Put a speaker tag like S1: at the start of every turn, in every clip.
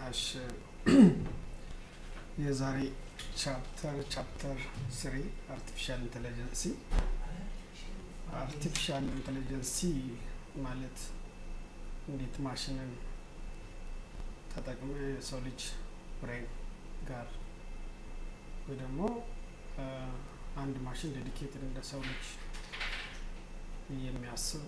S1: እሺ የዛሬ ቻፕተር ቻፕተር ስሪ አርቲፊሻል ኢንቴሊጀንሲ አርቲፊሻል ኢንቴሊጀንሲ ማለት እንዴት ማሽንን ተጠቅመ የሰው ልጅ ብሬን ጋር ወይ ደግሞ አንድ ማሽን ዴዲኬትድ እንደ ሰው ልጅ የሚያስብ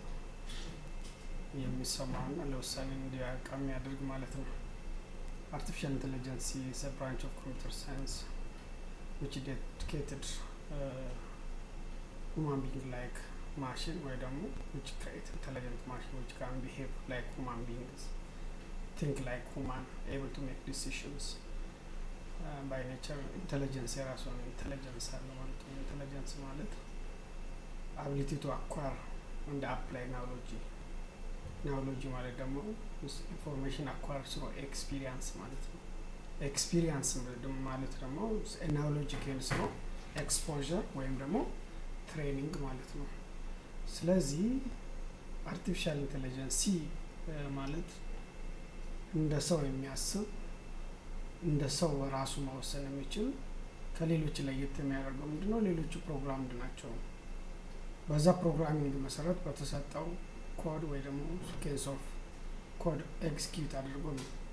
S1: የሚሰማውና ለውሳኔ እንዲያቃ የሚያደርግ ማለት ነው። አርቲፊሻል ኢንቴሊጀንስ is a branch of computer science which dedicated uh, human being like machine ወይ ደግሞ which create intelligent machine which can behave like human beings think like human able to make decisions uh, by nature intelligence የራሱን ኢንቴሊጀንስ አለ ማለት ነው። ኢንቴሊጀንስ ማለት አቢሊቲ ቱ አኳር እንደ አፕላይ ናውሎጂ ናውሎጂ ማለት ደግሞ ኢንፎርሜሽን አኳር ስሮ ኤክስፒሪየንስ ማለት ነው። ኤክስፒሪየንስ ማለት ደግሞ ናውሎጂ ኬን ስሮ ኤክስፖዠር ወይም ደግሞ ትሬኒንግ ማለት ነው። ስለዚህ አርቲፊሻል ኢንቴሊጀንሲ ማለት እንደ ሰው የሚያስብ እንደ ሰው ራሱ መወሰን የሚችል ከሌሎች ለየት የሚያደርገው ምንድነው? ሌሎቹ ፕሮግራምድ ናቸው። በዛ ፕሮግራሚንግ መሰረት በተሰጠው ኮድ ወይ ደግሞ ሲኬንስ ኦፍ ኮድ ኤክስኪዩት አድርጎ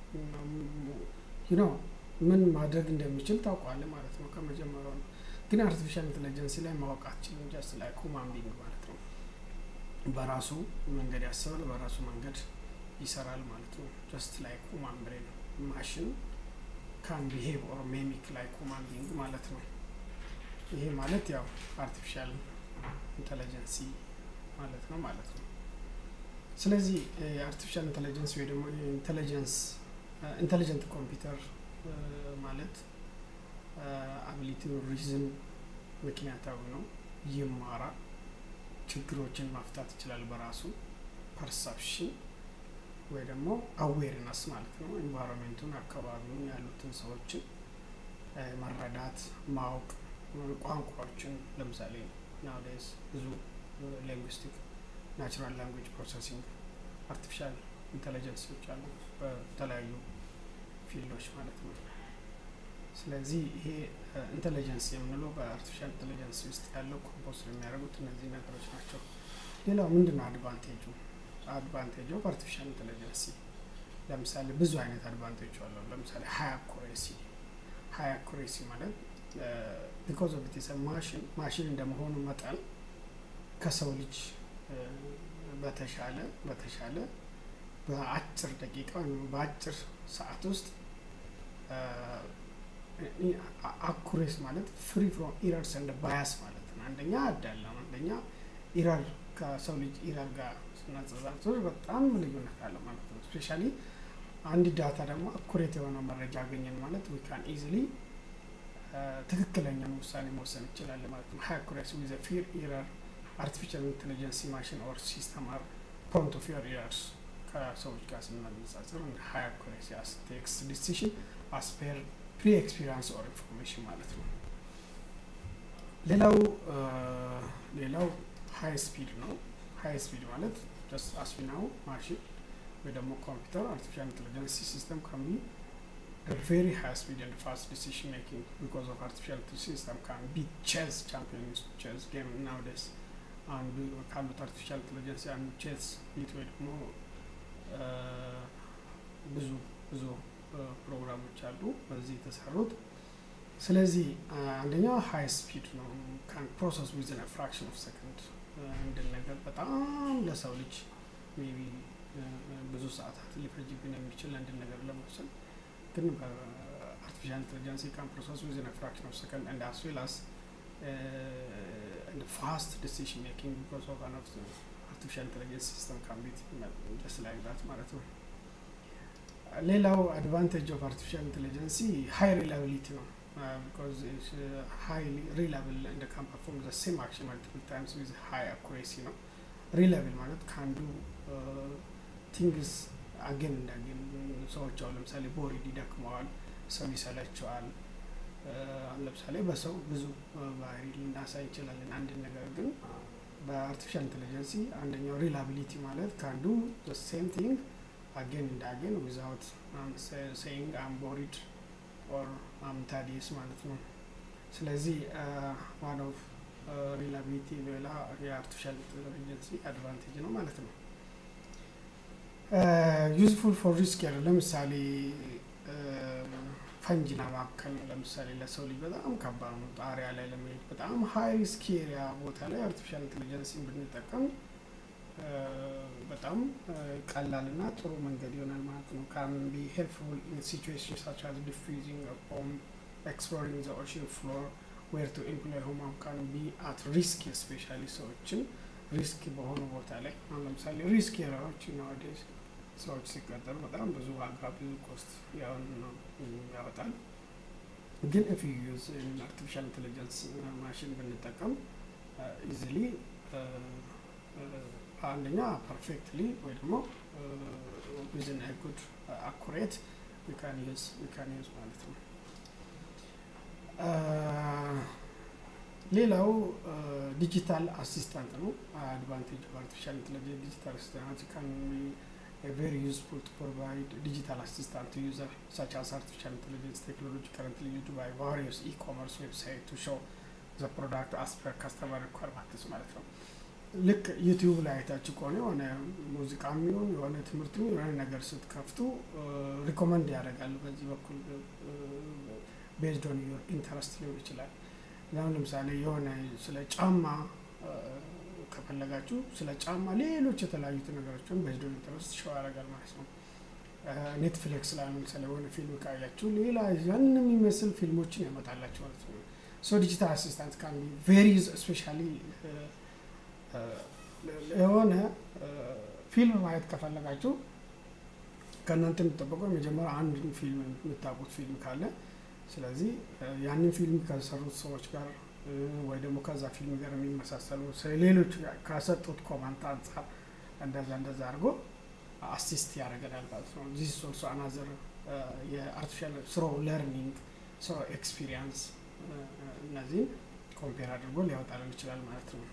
S1: ነው ምን ማድረግ እንደሚችል ታውቋል ማለት ነው ከመጀመሪያው ነው። ግን አርቲፊሻል ኢንቴሊጀንሲ ላይ ማወቅ አትችልም። ጀስት ላይ ሁማን ቢንግ ማለት ነው። በራሱ መንገድ ያስባል፣ በራሱ መንገድ ይሰራል ማለት ነው። ጀስት ላይ ሁማን ብሬን ማሽን ካን ቢሄቭ ኦር ሜሚክ ላይ ሁማን ቢንግ ማለት ነው። ይሄ ማለት ያው አርቲፊሻል ኢንቴሊጀንሲ ማለት ነው ማለት ነው። ስለዚህ የአርቲፊሻል ኢንቴሊጀንስ ወይ ደግሞ ኢንቴሊጀንስ ኢንቴሊጀንት ኮምፒውተር ማለት አቢሊቲ ሪዝን ምክንያታዊ ነው፣ ይማራል፣ ችግሮችን ማፍታት ይችላል በራሱ ፐርሰፕሽን ወይ ደግሞ አዌርነስ ማለት ነው። ኢንቫይሮንሜንቱን፣ አካባቢውን ያሉትን ሰዎችን መረዳት ማወቅ፣ ቋንቋዎችን ለምሳሌ ናውዴስ ብዙ ሊንጉስቲክ ናቹራል ላንጉጅ ፕሮሰሲንግ አርቲፊሻል ኢንቴሊጀንሶች አሉ በተለያዩ ፊልዶች ማለት ነው። ስለዚህ ይሄ ኢንቴሊጀንስ የምንለው በአርቲፊሻል ኢንቴሊጀንስ ውስጥ ያለው ኮምፖስ የሚያደርጉት እነዚህ ነገሮች ናቸው። ሌላው ምንድን ነው አድቫንቴጁ? አድቫንቴጅ ኦፍ አርቲፊሻል ኢንቴሊጀንሲ ለምሳሌ ብዙ አይነት አድቫንቴጅ አለው። ለምሳሌ ሀይ አኩሬሲ ሀይ አኩሬሲ ማለት ቢኮዝ ኦፍ ኢት ማሽን ማሽን እንደመሆኑ መጠን ከሰው ልጅ በተሻለ በተሻለ በአጭር ደቂቃ ወይም በአጭር ሰዓት ውስጥ አኩሬስ ማለት ፍሪ ፍሮም ኢረርስ እንደ ባያስ ማለት ነው። አንደኛ አዳለም፣ አንደኛ ኢረር ከሰው ልጅ ኢረር ጋር ስናጸጻጽር በጣም ልዩነት አለ ማለት ነው። ስፔሻሊ አንድ ዳታ ደግሞ አኩሬት የሆነው መረጃ አገኘን ማለት ዊ ካን ኢዚሊ ትክክለኛን ውሳኔ መወሰን እንችላለን ማለት ነው። ሀይ አኩሬሲ ዊዝ ፊር ኢረር አርቲፊሻል ኢንቴሊጀንስ ማሽን ኦር ሲስተም አር ፕሮን ቱ ፊር ኢረርስ ከሰዎች ጋር ስናነጻጽር እንደ ሀይ አኩሬሲ አስ ቴክስ ዲሲሽን አስ ፔር ፕሪ ኤክስፒሪንስ ኦር ኢንፎርሜሽን ማለት ነው። ሌላው ሌላው ሀይ ስፒድ ነው። ሀይ ስፒድ ማለት ጀስት አስፊናው ማሽን ወይ ደግሞ ኮምፒውተር አርቲፊሻል ኢንቴሊጀንስ ሲስተም ካን ቢ ቬሪ ሃይ ስፒድ ኤንድ ፋስት ዲሲሽን ሜኪንግ ቢኮዝ ኦፍ አርቲፊሻል ሲስተም ካን ቢ ቼዝ ቻምፒዮንስ ቼዝ ጌም ናውዴስ አንዱ ካሉት አርቲፊሻል ኢንቴሊጀንስ አንዱ ቼዝ ቢት ወይ ደግሞ ብዙ ብዙ ፕሮግራሞች አሉ በዚህ የተሰሩት። ስለዚህ አንደኛው ሀይ ስፒድ ነው። ካን ፕሮሰስ ዊዝን ፍራክሽን ኦፍ ሰከንድ አንድን ነገር በጣም ለሰው ልጅ ሜቢ ብዙ ሰዓታት ሊፈጅብን የሚችል አንድን ነገር ለመውሰድ ግን በአርቲፊሻል ኢንቴሊጀንስ ካን ፕሮሰስ ዊዝን ፍራክሽን ኦፍ ሰከንድ አንድ አስ ዌል አስ ፋስት ዲሲሽን ሜኪንግ ቢኮዝ ኦፍ አን አርቲፊሻል ኢንቴሊጀንስ ሲስተም ካን ቢ ጀስት ላይክ ዛት ማለት ነው። ሌላው አድቫንቴጅ ኦፍ አርቲፊሻል ኢንቴሊጀንሲ ሀይ ሪላቢሊቲ ነው። ቢኮዝ ሀይ ሪላብል እንደ ካን ፐርፎርም ዘ ሴም አክሽን መልቲፕል ታይምስ ዊዝ ሀይ አኩሬሲ ነው። ሪላብል ማለት ከአንዱ ቲንግስ አገን እንዳገን ሰዎች አሁን ለምሳሌ ቦሪድ ይደክመዋል፣ ሰው ይሰለቸዋል። ለምሳሌ በሰው ብዙ ባህሪ ልናሳይ እንችላለን አንድን ነገር ግን በአርቲፊሻል ኢንቴሊጀንሲ አንደኛው ሪላቢሊቲ ማለት ከአንዱ ሴም ቲንግ አጌን እንደ አጌን ዊዛውት ሴይንግ አም ቦሪድ ኦር አም ታዲስ ማለት ነው። ስለዚህ ዋን ኦፍ ሪላቢሊቲ ሌላ የአርቲፊሻል ኢንቴሊጀንስ አድቫንቴጅ ነው ማለት ነው። ዩዝፉል ፎር ሪስክ ያለው ለምሳሌ ፈንጅና ማከል ለምሳሌ ለሰው ልጅ በጣም ከባድ ነው። ጣሪያ ላይ ለመሄድ በጣም ሀይ ሪስክ ኤሪያ ቦታ ላይ አርቲፊሻል ኢንቴሊጀንስን ብንጠቀም በጣም ቀላልና ጥሩ መንገድ ይሆናል ማለት ነው። ካን ቢ ሄልፕፉል ኢን ሲቹዌሽን ሳች አዝ ዲፊዚንግ ቦምብ ኤክስፕሎሪንግ ዘ ኦሽን ፍሎር ዌር ቱ ኢምፕሎይ ሁማን ካን ቢ አት ሪስክ ስፔሻሊ ሰዎችን ሪስክ በሆኑ ቦታ ላይ አሁን ለምሳሌ ሪስክ ኤሪያዎች ናዋዴዝ ሰዎች ሲቀጠሩ በጣም ብዙ ዋጋ ብዙ ኮስት ያወጣል። ግን ኢፍ ዩ ዩዝ አርቲፊሻል ኢንቴሊጀንስ ማሽን ብንጠቀም ኢዚሊ አንደኛ ፐርፌክትሊ ወይ ደግሞ ዊዝን ጉድ አኩሬት ዊካን ዩዝ ዊካን ዩዝ ማለት ነው። ሌላው ዲጂታል አሲስታንት ነው። አድቫንቴጅ ኦፍ አርቲፊሻል ኢንቴሊጀንስ ዲጂታል አሲስታንት ካን ቢ ቬሪ ዩዝፉል ቱ ፕሮቫይድ ዲጂታል አሲስታንት ቱ ዩዘር ሳች አስ አርቲፊሻል ኢንቴሊጀንስ ቴክኖሎጂ ከረንትሊ ዩዝድ ባይ ቫሪየስ ኢኮመርስ ዌብሳይት ቱ ሾው ዘ ፕሮዳክት አስ ፐር ካስተመር ሪኳርመንትስ ማለት ነው። ልክ ዩቲዩብ ላይ አይታችሁ ከሆነ የሆነ ሙዚቃ የሚሆን የሆነ ትምህርት የሆነ ነገር ስትከፍቱ ሪኮመንድ ያደርጋሉ። በዚህ በኩል ቤዝድ ኦን ዮር ኢንተረስት ሊሆን ይችላል። አሁን ለምሳሌ የሆነ ስለ ጫማ ከፈለጋችሁ ስለ ጫማ ሌሎች የተለያዩት ነገሮችን ቤዝድ ኦን ኢንተረስት ሸው ያደርጋል ማለት ነው። ኔትፍሊክስ ላይ ለምሳሌ የሆነ ፊልም ካያችሁ ሌላ ያን የሚመስል ፊልሞችን ያመጣላችሁ ማለት ነው። ሶ ዲጂታል አሲስታንት ካን ቢ ቬሪ ስፔሻሊ የሆነ ፊልም ማየት ከፈለጋችሁ ከእናንተ የሚጠበቀው የመጀመሪያ አንድን ፊልም የምታውቁት ፊልም ካለ ስለዚህ ያንን ፊልም ከሰሩት ሰዎች ጋር ወይ ደግሞ ከዛ ፊልም ጋር የሚመሳሰሉ ሌሎች ከሰጡት ኮማንት አንጻር እንደዛ እንደዛ አድርጎ አሲስት ያደርገናል ማለት ነው። ዚስ ኦልሶ አናዘር የአርቲፊሻል ስሮ ለርኒንግ ስሮ ኤክስፒሪየንስ እነዚህን ኮምፔር አድርጎ ሊያወጣልን ይችላል ማለት ነው።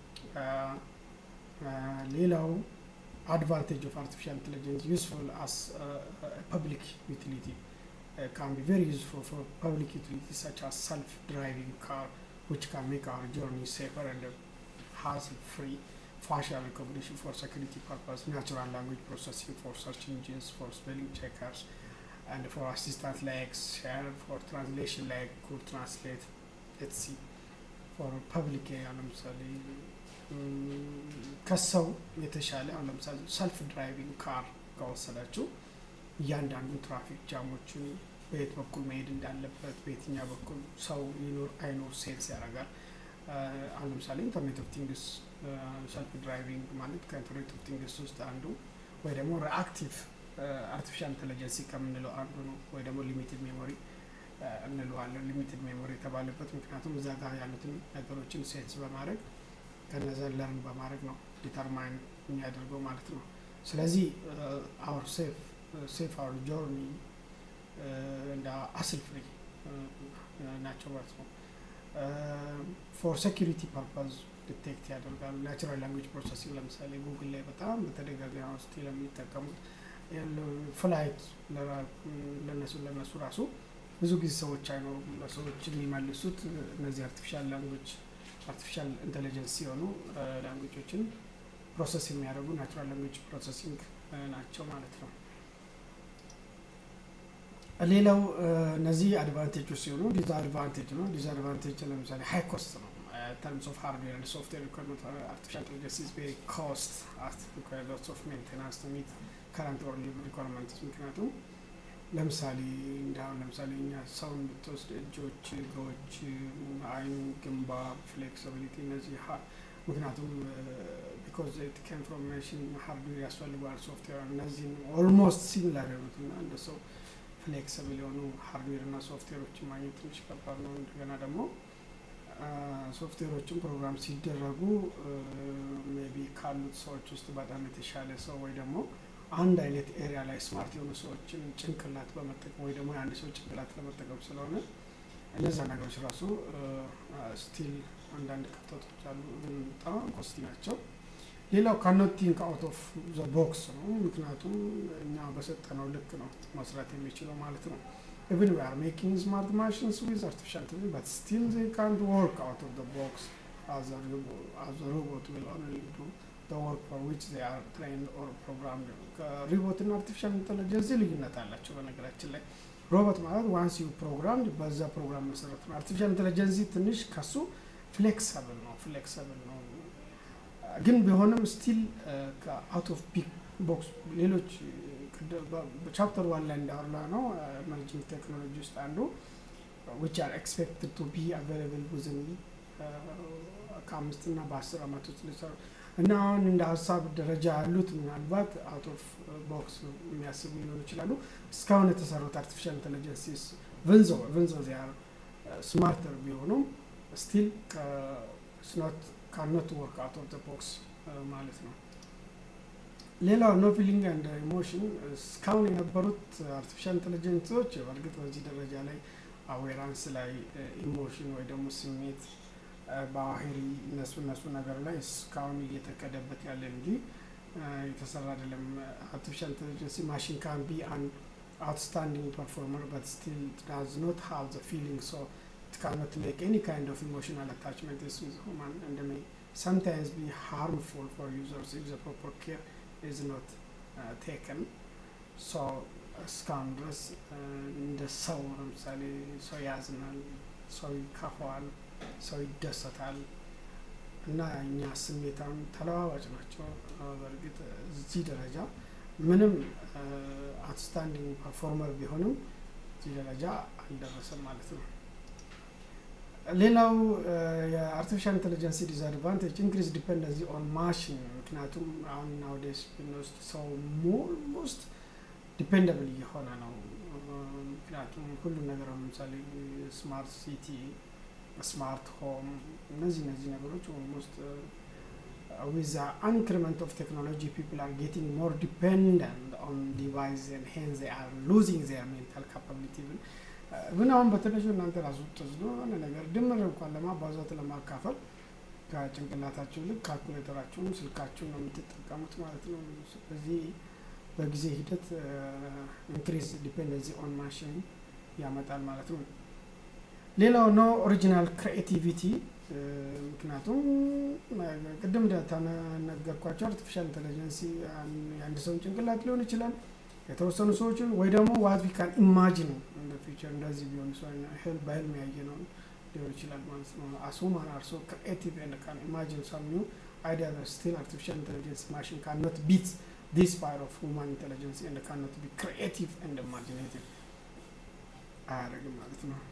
S1: ሌላው አድቫንቴጅ ኦፍ አርቲፊሻል ኢንቴሊጀንስ ዩስፉል አስ ፐብሊክ ዩቲሊቲ ካን ቢ ቬሪ ዩስፉል ፎር ፐብሊክ ዩቲሊቲ ሰች አስ ሰልፍ ድራይቪንግ ካር ዊች ካን ሜክ አወር ጆርኒ ሴፈር ኤንድ ሃስል ፍሪ facial recognition for security purpose, natural language processing for search engines, for spelling checkers, and for assistant like share, for translation like Google Translate, etc. for public ለምሳሌ ከሰው የተሻለ አሁን ለምሳሌ ሰልፍ ድራይቪንግ ካር ከወሰዳችሁ እያንዳንዱን ትራፊክ ጃሞችን በየት በኩል መሄድ እንዳለበት በየትኛው በኩል ሰው ይኖር አይኖር ሴንስ ያደርጋል። አሁን ለምሳሌ ኢንተርኔት ኦፍ ቲንግስ ሰልፍ ድራይቪንግ ማለት ከኢንተርኔት ኦፍ ቲንግስ ውስጥ አንዱ ወይ ደግሞ ሪአክቲቭ አርቲፊሻል ኢንቴሊጀንስ ከምንለው አንዱ ነው። ወይ ደግሞ ሊሚትድ ሜሞሪ እንለዋለን። ሊሚትድ ሜሞሪ የተባለበት ምክንያቱም እዛ ጋር ያሉትን ነገሮችን ሴንስ በማድረግ ከነዛ ለርን በማድረግ ነው ዲተርማይን የሚያደርገው ማለት ነው። ስለዚህ አውር ሴፍ ሴፍ አውር ጆርኒ እንደ አስል ፍሪ ናቸው ማለት ነው። ፎር ሴኪሪቲ ፐርፐዝ ዲቴክት ያደርጋሉ። ናቹራል ላንጉጅ ፕሮሰሲንግ ለምሳሌ ጉግል ላይ በጣም በተደጋጋሚ ውስጥ ለሚጠቀሙት ፍላይት ለነሱ ለነሱ ራሱ ብዙ ጊዜ ሰዎች አይኖሩም። ለሰዎች የሚመልሱት እነዚህ አርቲፊሻል ላንጉጅ አርቲፊሻል ኢንቴሊጀንስ ሲሆኑ ላንጉጆችን ፕሮሰስ የሚያደርጉ ናቹራል ላንጉጅ ፕሮሰሲንግ ናቸው ማለት ነው። ሌላው እነዚህ አድቫንቴጆች ሲሆኑ ዲስአድቫንቴጅ ነው። ዲስአድቫንቴጅ ለምሳሌ ሀይ ኮስት ነው። terms of hardware and software requirement for artificial intelligence is very cost as require lots of maintenance to meet current or new requirements ምክንያቱም ለምሳሌ እንዳሁን ለምሳሌ እኛ ሰውን ብትወስድ እጆች፣ እግሮች፣ አይን፣ ግንባር፣ ፍሌክሲቢሊቲ እነዚህ ምክንያቱም ቢኮዝ ኢት ኬም ፍሮም ማሽን ሃርድዌር ያስፈልገዋል ሶፍትዌር እነዚህን ኦልሞስት ሲሚላር የሆኑት እና እንደ ሰው ፍሌክሲብል የሆኑ ሃርድዌር እና ሶፍትዌሮችን ማግኘት ትንሽ ከባድ ነው። እንደገና ደግሞ ሶፍትዌሮችን ፕሮግራም ሲደረጉ ሜቢ ካሉት ሰዎች ውስጥ በጣም የተሻለ ሰው ወይ ደግሞ አንድ አይነት ኤሪያ ላይ ስማርት የሆኑ ሰዎችን ጭንቅላት በመጠቀም ወይ ደግሞ የአንድ ሰው ጭንቅላት ለመጠቀም ስለሆነ እነዛ ነገሮች ራሱ ስቲል አንዳንድ ክፍተቶች አሉ፣ በጣም ኮስቲ ናቸው። ሌላው ካኖት ቲንክ አውት ኦፍ ዘ ቦክስ ነው። ምክንያቱም እኛ በሰጠነው ልክ ነው መስራት የሚችለው ማለት ነው። ኢቭን ዊ አር ሜኪንግ ስማርት ማሽንስ ዊዝ አርቲፊሻል ኢንተለጀንስ በት ስቲል ዜ ካንት ወርክ አውት ኦፍ ዘ ቦክስ as a robot, as a robot will only do the work for which they are trained or programmed. ከሪቦት እና አርቲፊሻል ኢንተለጀንስ ልዩነት አላቸው። በነገራችን ላይ ሮቦት ማለት ዋንስ ዩ ፕሮግራም በዛ ፕሮግራም መሰረት ነው። አርቲፊሻል ኢንተለጀንስ ትንሽ ከሱ ፍሌክሰብል ነው ፍሌክሰብል ነው ግን ቢሆንም ስቲል ከአውት ኦፍ ቢግ ቦክስ ሌሎች ቻፕተር ዋን ላይ እንዳወራ ነው ኤመርጂንግ ቴክኖሎጂ ውስጥ አንዱ ዊች አር ኤክስፔክትድ ቱ ቢ አቬይላብል ዊዝን ከአምስት እና በአስር አመት ውስጥ ሊሰሩ እና አሁን እንደ ሀሳብ ደረጃ ያሉት ምናልባት አውት ኦፍ ቦክስ የሚያስቡ ሊሆኑ ይችላሉ። እስካሁን የተሰሩት አርቲፊሻል ኢንቴሊጀንስ ቭንዞ ቭንዞ ዚያር ስማርተር ቢሆኑም ስቲል ስኖት ካኖት ወርክ አውት ኦፍ ቦክስ ማለት ነው። ሌላው ኖ ፊሊንግ አንድ ኢሞሽን እስካሁን የነበሩት አርቲፊሻል ኢንቴሊጀንሶች በእርግጥ በዚህ ደረጃ ላይ አዌራንስ ላይ ኢሞሽን ወይ ደግሞ ስሜት ባህሪ እነሱ እነሱ ነገር ላይ እስካሁን እየተከደበት ያለ እንጂ የተሰራ አይደለም። አርቲፊሻል ኢንቴሊጀንስ ማሽን ካን ቢ አን አውትስታንዲንግ ፐርፎርመር በት ስቲል ዳዝ ኖት ሃቭ ዘ ፊሊንግ ሶ it cannot make any kind of emotional attachment is with human and may sometimes be harmful for users if the proper care is not uh, taken so እስካሁን ድረስ እንደ ሰው ለምሳሌ ሰው ያዝናል፣ ሰው ይከፋዋል፣ ሰው ይደሰታል እና እኛ ስሜታም ተለዋዋጭ ናቸው። በእርግጥ እዚህ ደረጃ ምንም አውትስታንዲንግ ፐርፎርመር ቢሆንም እዚህ ደረጃ አልደረሰም ማለት ነው። ሌላው የአርቲፊሻል ኢንቴሊጀንስ ዲስአድቫንቴጅ ኢንክሪዝ ዲፔንደንሲ ኦን ማሽን። ምክንያቱም አሁን ናውዴስ ብንወስድ ሰው ኦልሞስት ዲፔንደብል እየሆነ ነው። ምክንያቱም ሁሉም ነገር ለምሳሌ ስማርት ሲቲ፣ ስማርት ሆም እነዚህ እነዚህ ነገሮች ኦልሞስት ዊዝ አንክሪመንት ኦፍ ቴክኖሎጂ ፒፕል አር ጌቲንግ ሞር ዲፔንደንት ኦን ዲቫይስ ኤንድ ሄንስ ዜ አር ሉዚንግ ዜር ሜንታል ካፓቢሊቲ ብን ግን አሁን በትንሹ እናንተ ራሱ ተዝዶ የሆነ ነገር ድምር እንኳን ለማባዛት ለማካፈል ከጭንቅላታችሁ ልክ ካልኩሌተራችሁን ስልካችሁን ነው የምትጠቀሙት ማለት ነው። ስለዚህ በጊዜ ሂደት ኢንክሪዝ ዲፔንደንሲ ኦን ማሽን ያመጣል ማለት ነው። ሌላው ኖ ኦሪጂናል ክሪኤቲቪቲ ምክንያቱም ቅድም እንደተነገርኳቸው አርቲፊሻል ኢንቴሊጀንሲ የአንድ ሰውን ጭንቅላት ሊሆን ይችላል የተወሰኑ ሰዎችን ወይ ደግሞ ዋት ዊ ካን ኢማጂን እንደ ፊቸር እንደዚህ ቢሆን ህል በህልም ያየ ነው ሊሆን ይችላል ማለት ነው። አሱማን አርሶ ክሪኤቲቭ ኤንድ ካን ኢማጂን ሰም ኒው አይዲያ ስቲል አርቲፊሻል ኢንቴሊጀንስ ማሽን ካን ኖት ቢት ዲስ ፓወር ኦፍ ሁማን ኢንቴሊጀንስ ኤንድ ካን ኖት ቢ ክሪኤቲቭ ኤንድ ኢማጂኔቲቭ አያደርግም ማለት ነው።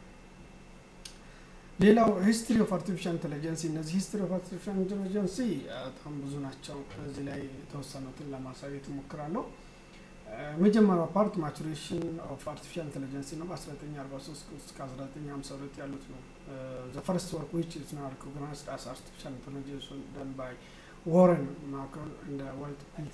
S1: ሌላው ሂስትሪ ኦፍ አርቲፊሻል ኢንቴሊጀንሲ እነዚህ ሂስትሪ ኦፍ አርቲፊሻል ኢንቴሊጀንሲ በጣም ብዙ ናቸው። እዚህ ላይ የተወሰኑትን ለማሳየት እሞክራለሁ። መጀመሪያው ፓርት ማቹሬሽን ኦፍ አርቲፊሻል ኢንቴሊጀንስ ነው። በ1943 እስከ 1952 ያሉት ነው። ዘ ፈርስት ወርክ ዊች ኢዝ ናው ሪኮግናይዝድ አስ አርቲፊሻል ኢንቴሊጀንስ ደን ባይ ዋረን ማክሮን እንደ ዋልት ፒልስ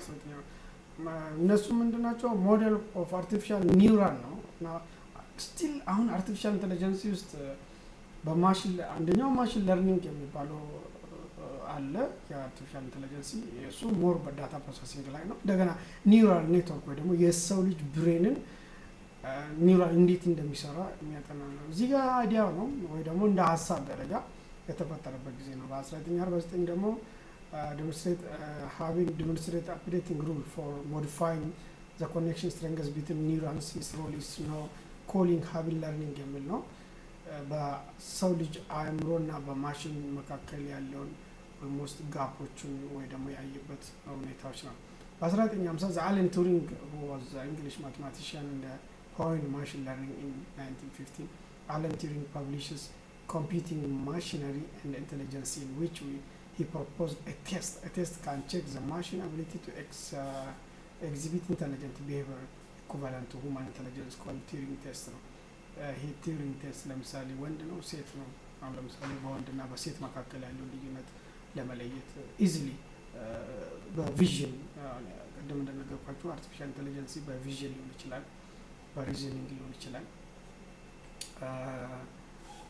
S1: እነሱ ምንድን ናቸው? ሞዴል ኦፍ አርቲፊሻል ኒውራል ነው እና ስቲል አሁን አርቲፊሻል ኢንቴሊጀንስ ውስጥ በማሽን አንደኛው ማሽን ለርኒንግ የሚባለው አለ የአርቲፊሻል ኢንቴሊጀንሲ እሱ ሞር በዳታ ፕሮሰሲንግ ላይ ነው። እንደገና ኒውራል ኔትወርክ ወይ ደግሞ የሰው ልጅ ብሬንን ኒውራል እንዴት እንደሚሰራ የሚያጠና ነው። እዚህ ጋር አይዲያው ነው ወይ ደግሞ እንደ ሀሳብ ደረጃ የተፈጠረበት ጊዜ ነው። በ1949 ደግሞ ዴሞንስትሬት ሃቪንግ ዴሞንስትሬት አፕዴቲንግ ሩል ፎር ሞዲፋይንግ ዘ ኮኔክሽን ስትሬንግዝ ቢትዊን ኒውራንስ ሂስ ሮል ኢዝ ኖ ኮሊንግ ሃቪን ለርኒንግ የሚል ነው። በሰው ልጅ አእምሮና በማሽን መካከል ያለውን ኦልሞስት ጋፖችን ወይ ደግሞ ያየበት ሁኔታዎች ነው። በ1950 ዘ አለን ቱሪንግ ዋዝ እንግሊሽ ማቴማቲሽያን እንደ ፖይንት ማሽን ለርኒንግ ኢን 1915 አለን ቱሪንግ ፐብሊሽስ computing machinery and intelligence in which we, he proposed a test. A test can check the machine ability to ex, uh, exhibit intelligent behavior equivalent to human intelligence called Turing test ነው። ይሄ ቲዩሪንግ ቴስት ለምሳሌ ወንድ ነው ሴት ነው። አሁን ለምሳሌ በወንድና በሴት መካከል ያለው ልዩነት ለመለየት ኢዚሊ በቪዥን ቅድም እንደነገርኳችሁ አርቲፊሻል ኢንቴሊጀንሲ በቪዥን ሊሆን ይችላል፣ በሪዝኒንግ ሊሆን ይችላል።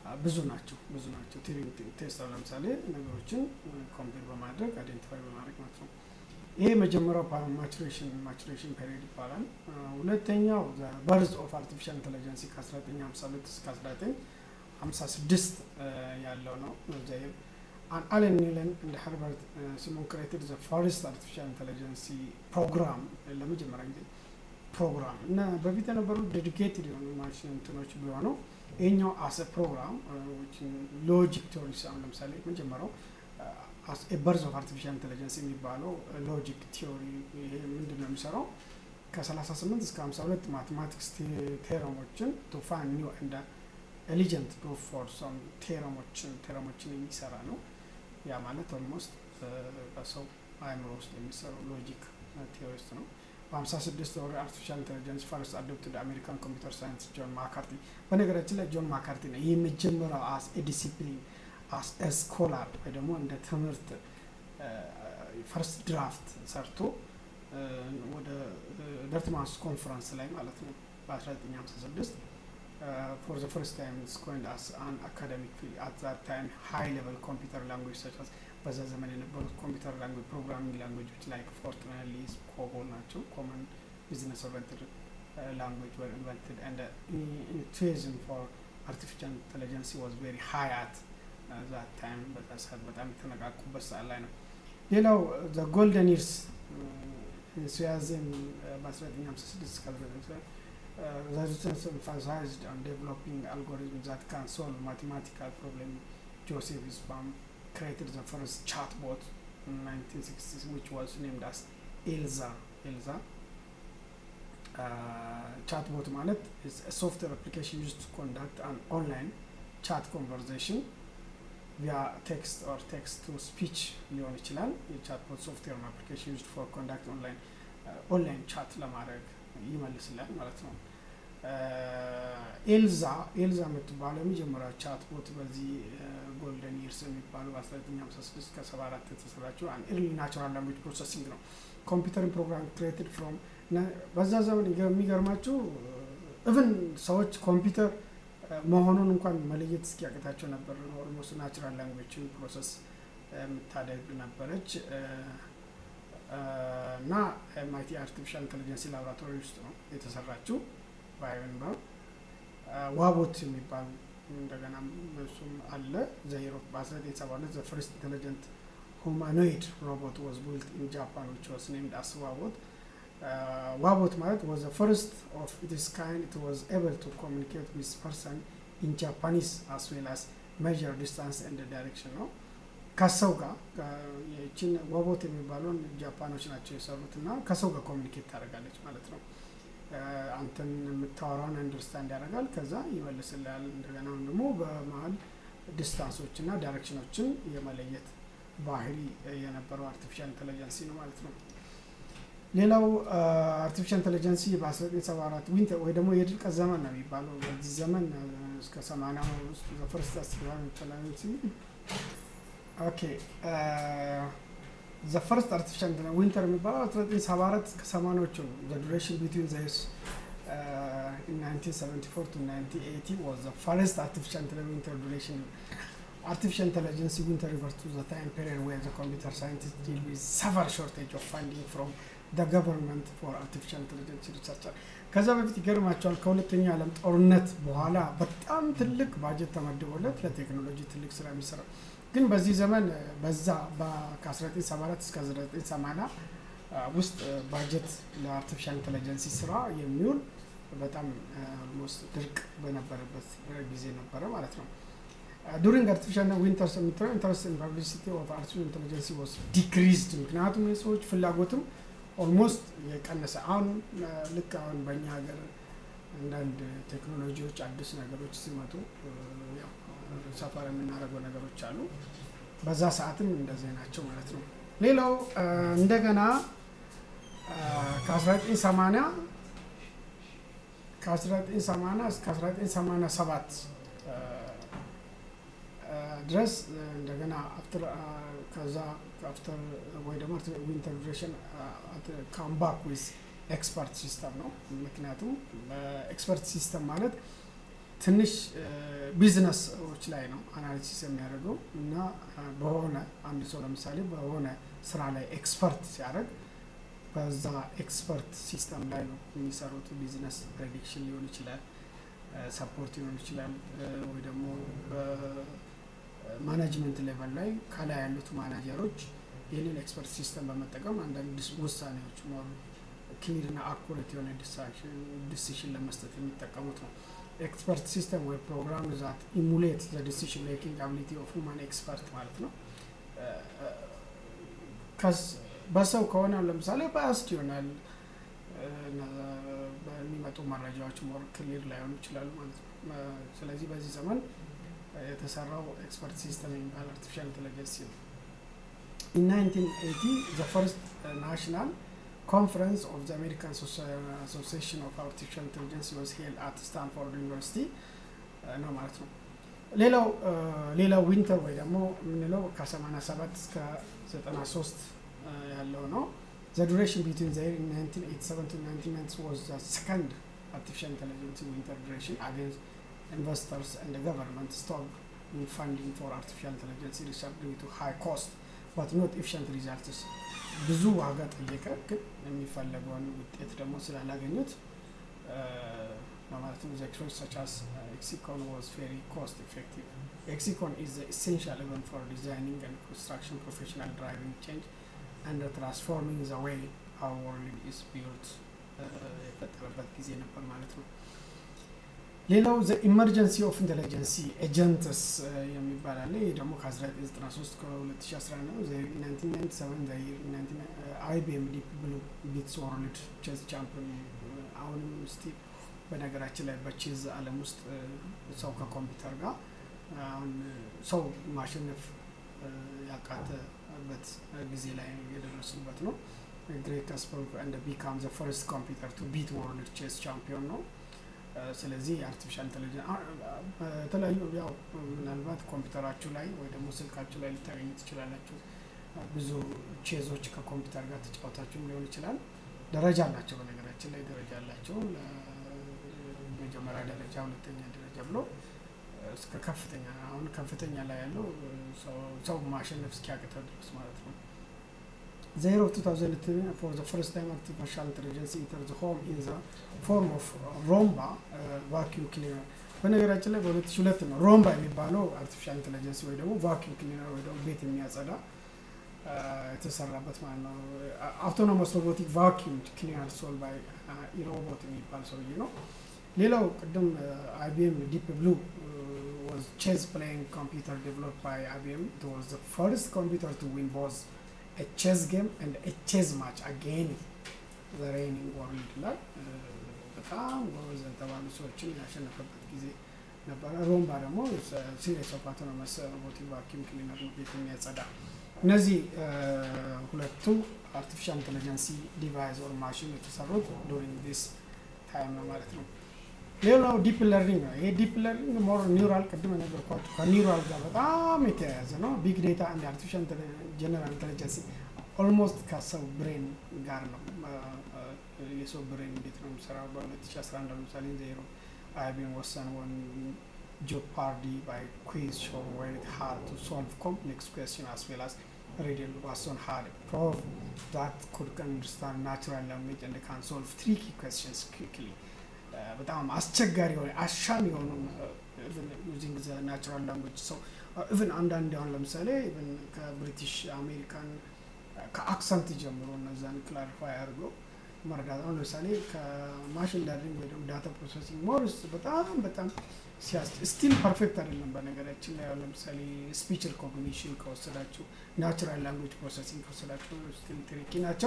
S1: ብዙ ናቸው ብዙ ናቸው። ቲሪንግ ቴስት ለምሳሌ ነገሮችን ኮምፔር በማድረግ አይዴንቲፋይ በማድረግ ማለት ነው። ይሄ የመጀመሪያው ማቹሬሽን ማቹሬሽን ፔሪድ ይባላል። ሁለተኛው በርዝ ኦፍ አርቲፊሻል ኢንቴሊጀንስ ከ1952 እስከ 1956 ያለው ነው። ዘይር አለን ኒለን እንደ ሃርቫርድ ሲሞን ክሬትድ ዘ ፈርስት አርቲፊሻል ኢንቴሊጀንሲ ፕሮግራም ለመጀመሪያ ጊዜ ፕሮግራም እና በፊት የነበሩ ዴዲኬትድ የሆኑ ማሽን እንትኖች ቢሆኑ ይህኛው አሰ ፕሮግራም ሎጂክ ቴዎሪ አሁን ለምሳሌ መጀመሪያው በርዝ ኦፍ አርቲፊሻል ኢንቴሊጀንስ የሚባለው ሎጂክ ቲዮሪ ይሄ ምንድን ነው የሚሰራው ከ38 እስከ 52 ማቴማቲክስ ቴረሞችን ቱ ፋይንድ ኒው እንደ ኤሊጀንት ፕሩፍ ፎር ሰም ቴረሞችን ቴረሞችን የሚሰራ ነው። ያ ማለት ኦልሞስት በሰው አእምሮ ውስጥ የሚሰሩ ሎጂክ ቴዎሪስት ነው። በ56 ወር አርቲፊሻል ኢንቴሊጀንስ ፈርስት አዶፕትድ አሜሪካን ኮምፒውተር ሳይንስ ጆን ማካርቲ። በነገራችን ላይ ጆን ማካርቲ ነው ይህ የመጀመሪያው አስ ዲሲፕሊን አስ ስኮላር ወይ ደግሞ እንደ ትምህርት ፈርስት ድራፍት ሰርቶ ወደ ደርትማስ ኮንፈረንስ ላይ ማለት ነው በ1956 ፎር ዘ ፈርስት ታይም ስኮንድ አስ አን አካደሚክ ፊልድ አት ዛት ታይም ሃይ ሌቨል ኮምፒውተር ላንጉጅ ሰች በዛ ዘመን የነበሩት ኮምፒውተር ላንጉጅ ፕሮግራሚንግ ላንጉጆች ላይክ ፎርትራን ሊስ ኮቦል ናቸው ኮመን ቢዝነስ ኦሪንትድ ላንጉጅ ወር ኢንቨንትድ ኤንድ ኢንቱዚዝም ፎር አርቲፊሻል ኢንቴሊጀንስ ዋዝ ቬሪ ሃይ አት ዛት ታይም በዛ ሰዓት በጣም የተነቃቁበት ሰዓት ላይ ነው። ሌላው ዘ ጎልደን ይርስ ሲያዝም በ1956 እስከ the research emphasized on developing algorithms that can solve mathematical problems. Joseph Spam created the first chatbot in 1960s, which was named as Elsa. Elsa. Uh, chatbot ማለት is a software application used to conduct an online chat conversation via text or text to speech ሊሆን ይችላል። የቻትቦት ሶፍትዌር አፕሊኬሽን ዩዝድ ፎር ኮንዳክት ኦንላይን ኦንላይን ቻት ለማድረግ ይመልስላል ማለት ነው። ኤልዛ ኤልዛ የምትባለው የመጀመሪያ ቻት ቦት በዚህ ጎልደን ይርስ የሚባለው በ1956 ከ74 የተሰራችው አን ኤርሊ ናቹራል ላንጉጅ ፕሮሰሲንግ ነው። ኮምፒውተርን ፕሮግራም ክሬትድ ፍሮም በዛ ዘመን የሚገርማችሁ እብን ሰዎች ኮምፒውተር መሆኑን እንኳን መለየት እስኪያቅታቸው ነበር። ኦልሞስት ናቹራል ላንጉጅን ፕሮሰስ የምታደግ ነበረች። እና ኤምአይቲ አርቲፊሻል ኢንቴሊጀንስ ላቦራቶሪ ውስጥ ነው የተሰራችው በአይቨንበርግ ዋቦት የሚባል እንደገና እሱም አለ ዘይሮ በ1972 ዘ ፈርስት ኢንቴሊጀንት ሁማኖይድ ሮቦት ዋዝ ቢልት ኢን ጃፓን ዊች ዋዝ ኔምድ አስ ዋቦት ዋቦት ማለት ዋዝ ዘ ፈርስት ኦፍ ኢትስ ካይንድ ኢት ዋዝ ኤብል ቱ ኮሚኒኬት ዊዝ ፐርሰን ኢን ጃፓኒስ አስ ዌል አስ ሜዥር ዲስታንስ ኤንድ ዳይሬክሽን ነው ከሰው ጋር ይችን ዋቦት የሚባለውን ጃፓኖች ናቸው የሰሩት እና ከሰው ጋር ኮሚኒኬት ታደርጋለች ማለት ነው። አንተን የምታወራውን አንደርስታንድ ያደርጋል፣ ከዛ ይመልስልሃል። እንደገና ደግሞ በመሀል ዲስታንሶች እና ዳይሬክሽኖችን የመለየት ባህሪ የነበረው አርቲፊሻል ኢንቴሊጀንሲ ነው ማለት ነው። ሌላው አርቲፊሻል ኢንቴሊጀንሲ በ1974 ዊንተር ወይ ደግሞ የድርቀት ዘመን ነው የሚባለው። በዚህ ዘመን እስከ 80 ውስጥ ዘፈርስት አርቲፊሻል ኢንቴሊጀንሲ ኦኬ ዘ ፈርስት አርቲፊሻል ዊንተር የሚባለው 1974 እስከ 80ዎቹ ነው። ዘ ዱሬሽን ቢትዊን ዘ ዩስ in 1974 to 1980 was the first artificial intelligence winter duration. Artificial intelligence winter refers to the time period where the computer scientists deal with severe shortage of funding from the government for artificial intelligence research. ከዛ በፊት ይገርማቸዋል ከሁለተኛው ዓለም ጦርነት በኋላ በጣም ትልቅ ባጀት ተመድቦለት ለቴክኖሎጂ ትልቅ ስራ የሚሰራ ግን በዚህ ዘመን በዛ ከ1974 እስከ 1980 ውስጥ ባጀት ለአርቲፊሻል ኢንቴሊጀንስ ስራ የሚውል በጣም ኦልሞስት ድርቅ በነበረበት ጊዜ ነበረ ማለት ነው። ዱሪንግ አርቲፊሻል ዊንተርስ የምትለው ኢንተረስት ኢን ፐብሊሲቲ ኦፍ አርቲፊሻል ኢንቴሊጀንስ ዋስ ዲክሪዝድ። ምክንያቱም የሰዎች ፍላጎትም ኦልሞስት የቀነሰ አሁን ልክ አሁን በእኛ ሀገር አንዳንድ ቴክኖሎጂዎች አዲስ ነገሮች ሲመጡ ሰፈር የምናደርገው ነገሮች አሉ። በዛ ሰዓትም እንደዚህ ናቸው ማለት ነው። ሌላው እንደገና ከ1980 ከ1980 እስከ 1987 ድረስ እንደገና አፍተር ከዛ አፍተር ወይ ደግሞ ዊንተር ዱሬሽን ካምባክ ዊዝ ኤክስፐርት ሲስተም ነው። ምክንያቱም ኤክስፐርት ሲስተም ማለት ትንሽ ቢዝነሶች ላይ ነው አናሊሲስ የሚያደርገው እና በሆነ አንድ ሰው ለምሳሌ በሆነ ስራ ላይ ኤክስፐርት ሲያደርግ በዛ ኤክስፐርት ሲስተም ላይ ነው የሚሰሩት። ቢዝነስ ፕሬዲክሽን ሊሆን ይችላል፣ ሰፖርት ሊሆን ይችላል፣ ወይ ደግሞ በማናጅመንት ሌቨል ላይ ከላይ ያሉት ማናጀሮች ይህንን ኤክስፐርት ሲስተም በመጠቀም አንዳንድ ውሳኔዎች ኖሩ ክሊር እና አኩሬት የሆነ ዲሲሽን ለመስጠት የሚጠቀሙት ነው። ኤክስፐርት ሲስተም ወይ ፕሮግራም ዛት ኢሙሌት ዘ ዲሲሽን ሜኪንግ አቢሊቲ ኦፍ ሁማን ኤክስፐርት ማለት ነው። በሰው ከሆነ ለምሳሌ ባያስድ ይሆናል በሚመጡ መረጃዎች ሞር ክሊር ላይሆኑ ይችላሉ ማለት ነው። ስለዚህ በዚህ ዘመን የተሰራው ኤክስፐርት ሲስተም የሚባል አርቲፊሻል ኢንቴሊጀንስ ነው። ኢን 1980 ዘ ፈርስት ናሽናል ኮንፈረንስ ኦፍ ዘ አሜሪካን አሶሲዬሽን ኦፍ አርቲፊሻል ኢንቴሊጀንስ ዋዝ ሄልድ አት ስታንፎርድ ዩኒቨርሲቲ ነው ማለት ነው። ሌላው ሌላው ዊንተር ወይ ደግሞ የምንለው ከ87 እስከ 93 ያለው ነው። ዘ ዱሬሽን ቢትዊን ዘ 1987 to 1990 was the second artificial intelligence winter duration against investors and the government stopped funding for artificial intelligence research due to high cost but not efficient results ብዙ ዋጋ ጠየቀ፣ ግን የሚፈለገውን ውጤት ደግሞ ስላላገኙት በማለት ነው ዘክሮች such as Exicon was very cost effective. Exicon is the essential event for designing and construction professional driving change and transforming the way our world is built የፈጠረበት ጊዜ ነበር ማለት ነው። ሌላው ዘ ኢመርጀንሲ ኦፍ ኢንቴሊጀንሲ ኤጀንትስ የሚባል አለ። ይህ ደግሞ ከ1993 ከ2011 ነው። 1997 አይቢኤም ዲፕ ብሉ ቢትስ ወርልድ ቼዝ ቻምፒዮን አሁንም ስቲል በነገራችን ላይ በቼዝ ዓለም ውስጥ ሰው ከኮምፒውተር ጋር አሁን ሰው ማሸነፍ ያቃተበት ጊዜ ላይ የደረስንበት ነው። ግሬት ካስፐሮቭ እንደ ቢካም ዘ ፈርስት ኮምፒውተር ቱ ቢት ወርልድ ቼዝ ቻምፒዮን ነው። ስለዚህ የአርቲፊሻል ኢንቴሊጀንስ በተለያዩ ያው ምናልባት ኮምፒውተራችሁ ላይ ወይ ደግሞ ስልካችሁ ላይ ልታገኙ ትችላላችሁ። ብዙ ቼዞች ከኮምፒውተር ጋር ተጫወታችሁም ሊሆን ይችላል። ደረጃ አላቸው። በነገራችን ላይ ደረጃ አላቸው። መጀመሪያ ደረጃ፣ ሁለተኛ ደረጃ ብሎ እስከ ከፍተኛ አሁን ከፍተኛ ላይ ያለው ሰው ማሸነፍ እስኪያቅተው ድረስ ማለት ነው። ዜሮ 2010 for the first time artificial intelligence enters the home in the form of ሮምባ vacuum cleaner በነገራችን ላይ በ2002 ነው ሮምባ የሚባለው አርቲፊሻል ኢንቴሊጀንስ ወይ ደግሞ ቫኪዩም ክሊነር ወይ ደግሞ ቤት የሚያጸዳ የተሰራበት ማለት ነው። አውቶኖመስ ሮቦቲክ ቫኪዩም ክሊነር ሶል ባይ ኢሮቦት የሚባል ሰውዬ ነው። ሌላው ቅድም አይቢኤም ዲፕ ብሉ was chess playing computer developed by IBM. It was the first computer to win both a chess game and a chess match again the reigning world ይላል። በጣም ጎበዝ የተባሉ ሰዎችን ያሸነፈበት ጊዜ ነበረ። ሮምባ ደግሞ ሲሪየስ ኦፍ አውቶኖመስ ሮቦቲክ ቫኪዩም ክሊነር ነው ቤት የሚያጸዳ። እነዚህ ሁለቱ አርቲፊሻል ኢንቴሊጀንሲ ዲቫይስ ኦር ማሽን የተሰሩት ዱሪንግ ዲስ ታይም ነው ማለት ነው። ሌላው ዲፕ ለርኒንግ ነው። ይሄ ዲፕ ለርኒንግ ሞር ኒውራል ቅድም የነገርኳችሁ ከኒውራል ጋር በጣም የተያያዘ ነው። ቢግ ዴታ እንደ አርቲፊሻል ጀነራል ኢንቴሊጀንስ ኦልሞስት ከሰው ብሬን ጋር ነው። የሰው ብሬን እንዴት ነው የሚሰራው? በ2011 ለምሳሌ ዜሮ አይቢኤም ወሰን ወን ጆፓርዲ ባይ ኩዊዝ ሾው ዌር ኢት ሃድ ቱ ሶልቭ ኮምፕሌክስ ኩዌስችን አስ ዌል አስ ሪድል ዋሶን ሃድ ፕሮቭ ዛት ኩድ አንደርስታንድ ናቹራል ላንጉዌጅ ኤንድ ካን ሶልቭ ትሪኪ ኩዌስችንስ ኩዊክሊ በጣም አስቸጋሪ የሆነ አሻሚ የሆኑ ዩዚንግ ዘ ናቹራል ላንጉጅ ሰው ኢቨን አንዳንድ አሁን ለምሳሌ ኢቨን ከብሪቲሽ አሜሪካን ከአክሰንት ጀምሮ እነዛን ክላሪፋይ አድርገው መረዳት አሁን ለምሳሌ ከማሽን ለርኒንግ ወይ ደግሞ ዳታ ፕሮሰሲንግ ሞርስ በጣም በጣም ሲያስ ስቲል ፐርፌክት አይደለም። በነገራችን ላይ ለምሳሌ ስፒች ሪኮግኒሽን ከወሰዳችሁ ናቹራል ላንጉጅ ፕሮሰሲንግ ከወሰዳችሁ ስቲል ትሪኪ ናቸው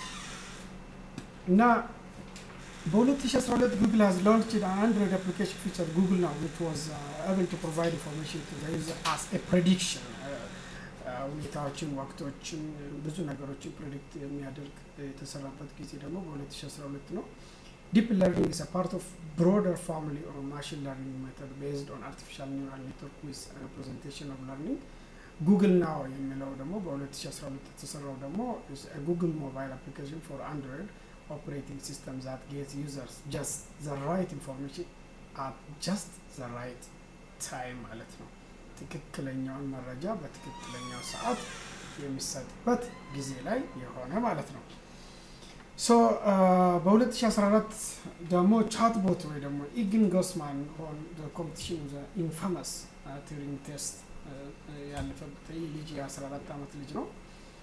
S1: እና በ2012 ጉግል has launched an Android application feature Google Now which was uh, able to provide information to the user as a prediction ሁኔታዎችን፣ ወቅቶችን፣ ብዙ ነገሮችን ፕሬዲክት የሚያደርግ የተሰራበት ጊዜ ደግሞ በ2012 ነው። ዲፕ ለርኒንግ is a part of broader family or machine learning method based on artificial neural network with representation of learning ጉግል ናው የሚለው ደግሞ በ2012 የተሰራው ደግሞ ጉግል ሞባይል አፕሊኬሽን ፎር አንድሮይድ operating system that gives users just the right information አት ጀስት ዘ ራይት ታይም ማለት ነው። ትክክለኛውን መረጃ በትክክለኛው ሰዓት የሚሰጥበት ጊዜ ላይ የሆነ ማለት ነው። ሶ በ2014 ደግሞ ቻትቦት ወይ ደግሞ ኢግን ጎስማን ሆን ኮምፒቲሽን ኢንፋመስ ቱሪንግ ቴስት ያለፈበት ይህ ልጅ የ14 ዓመት ልጅ ነው።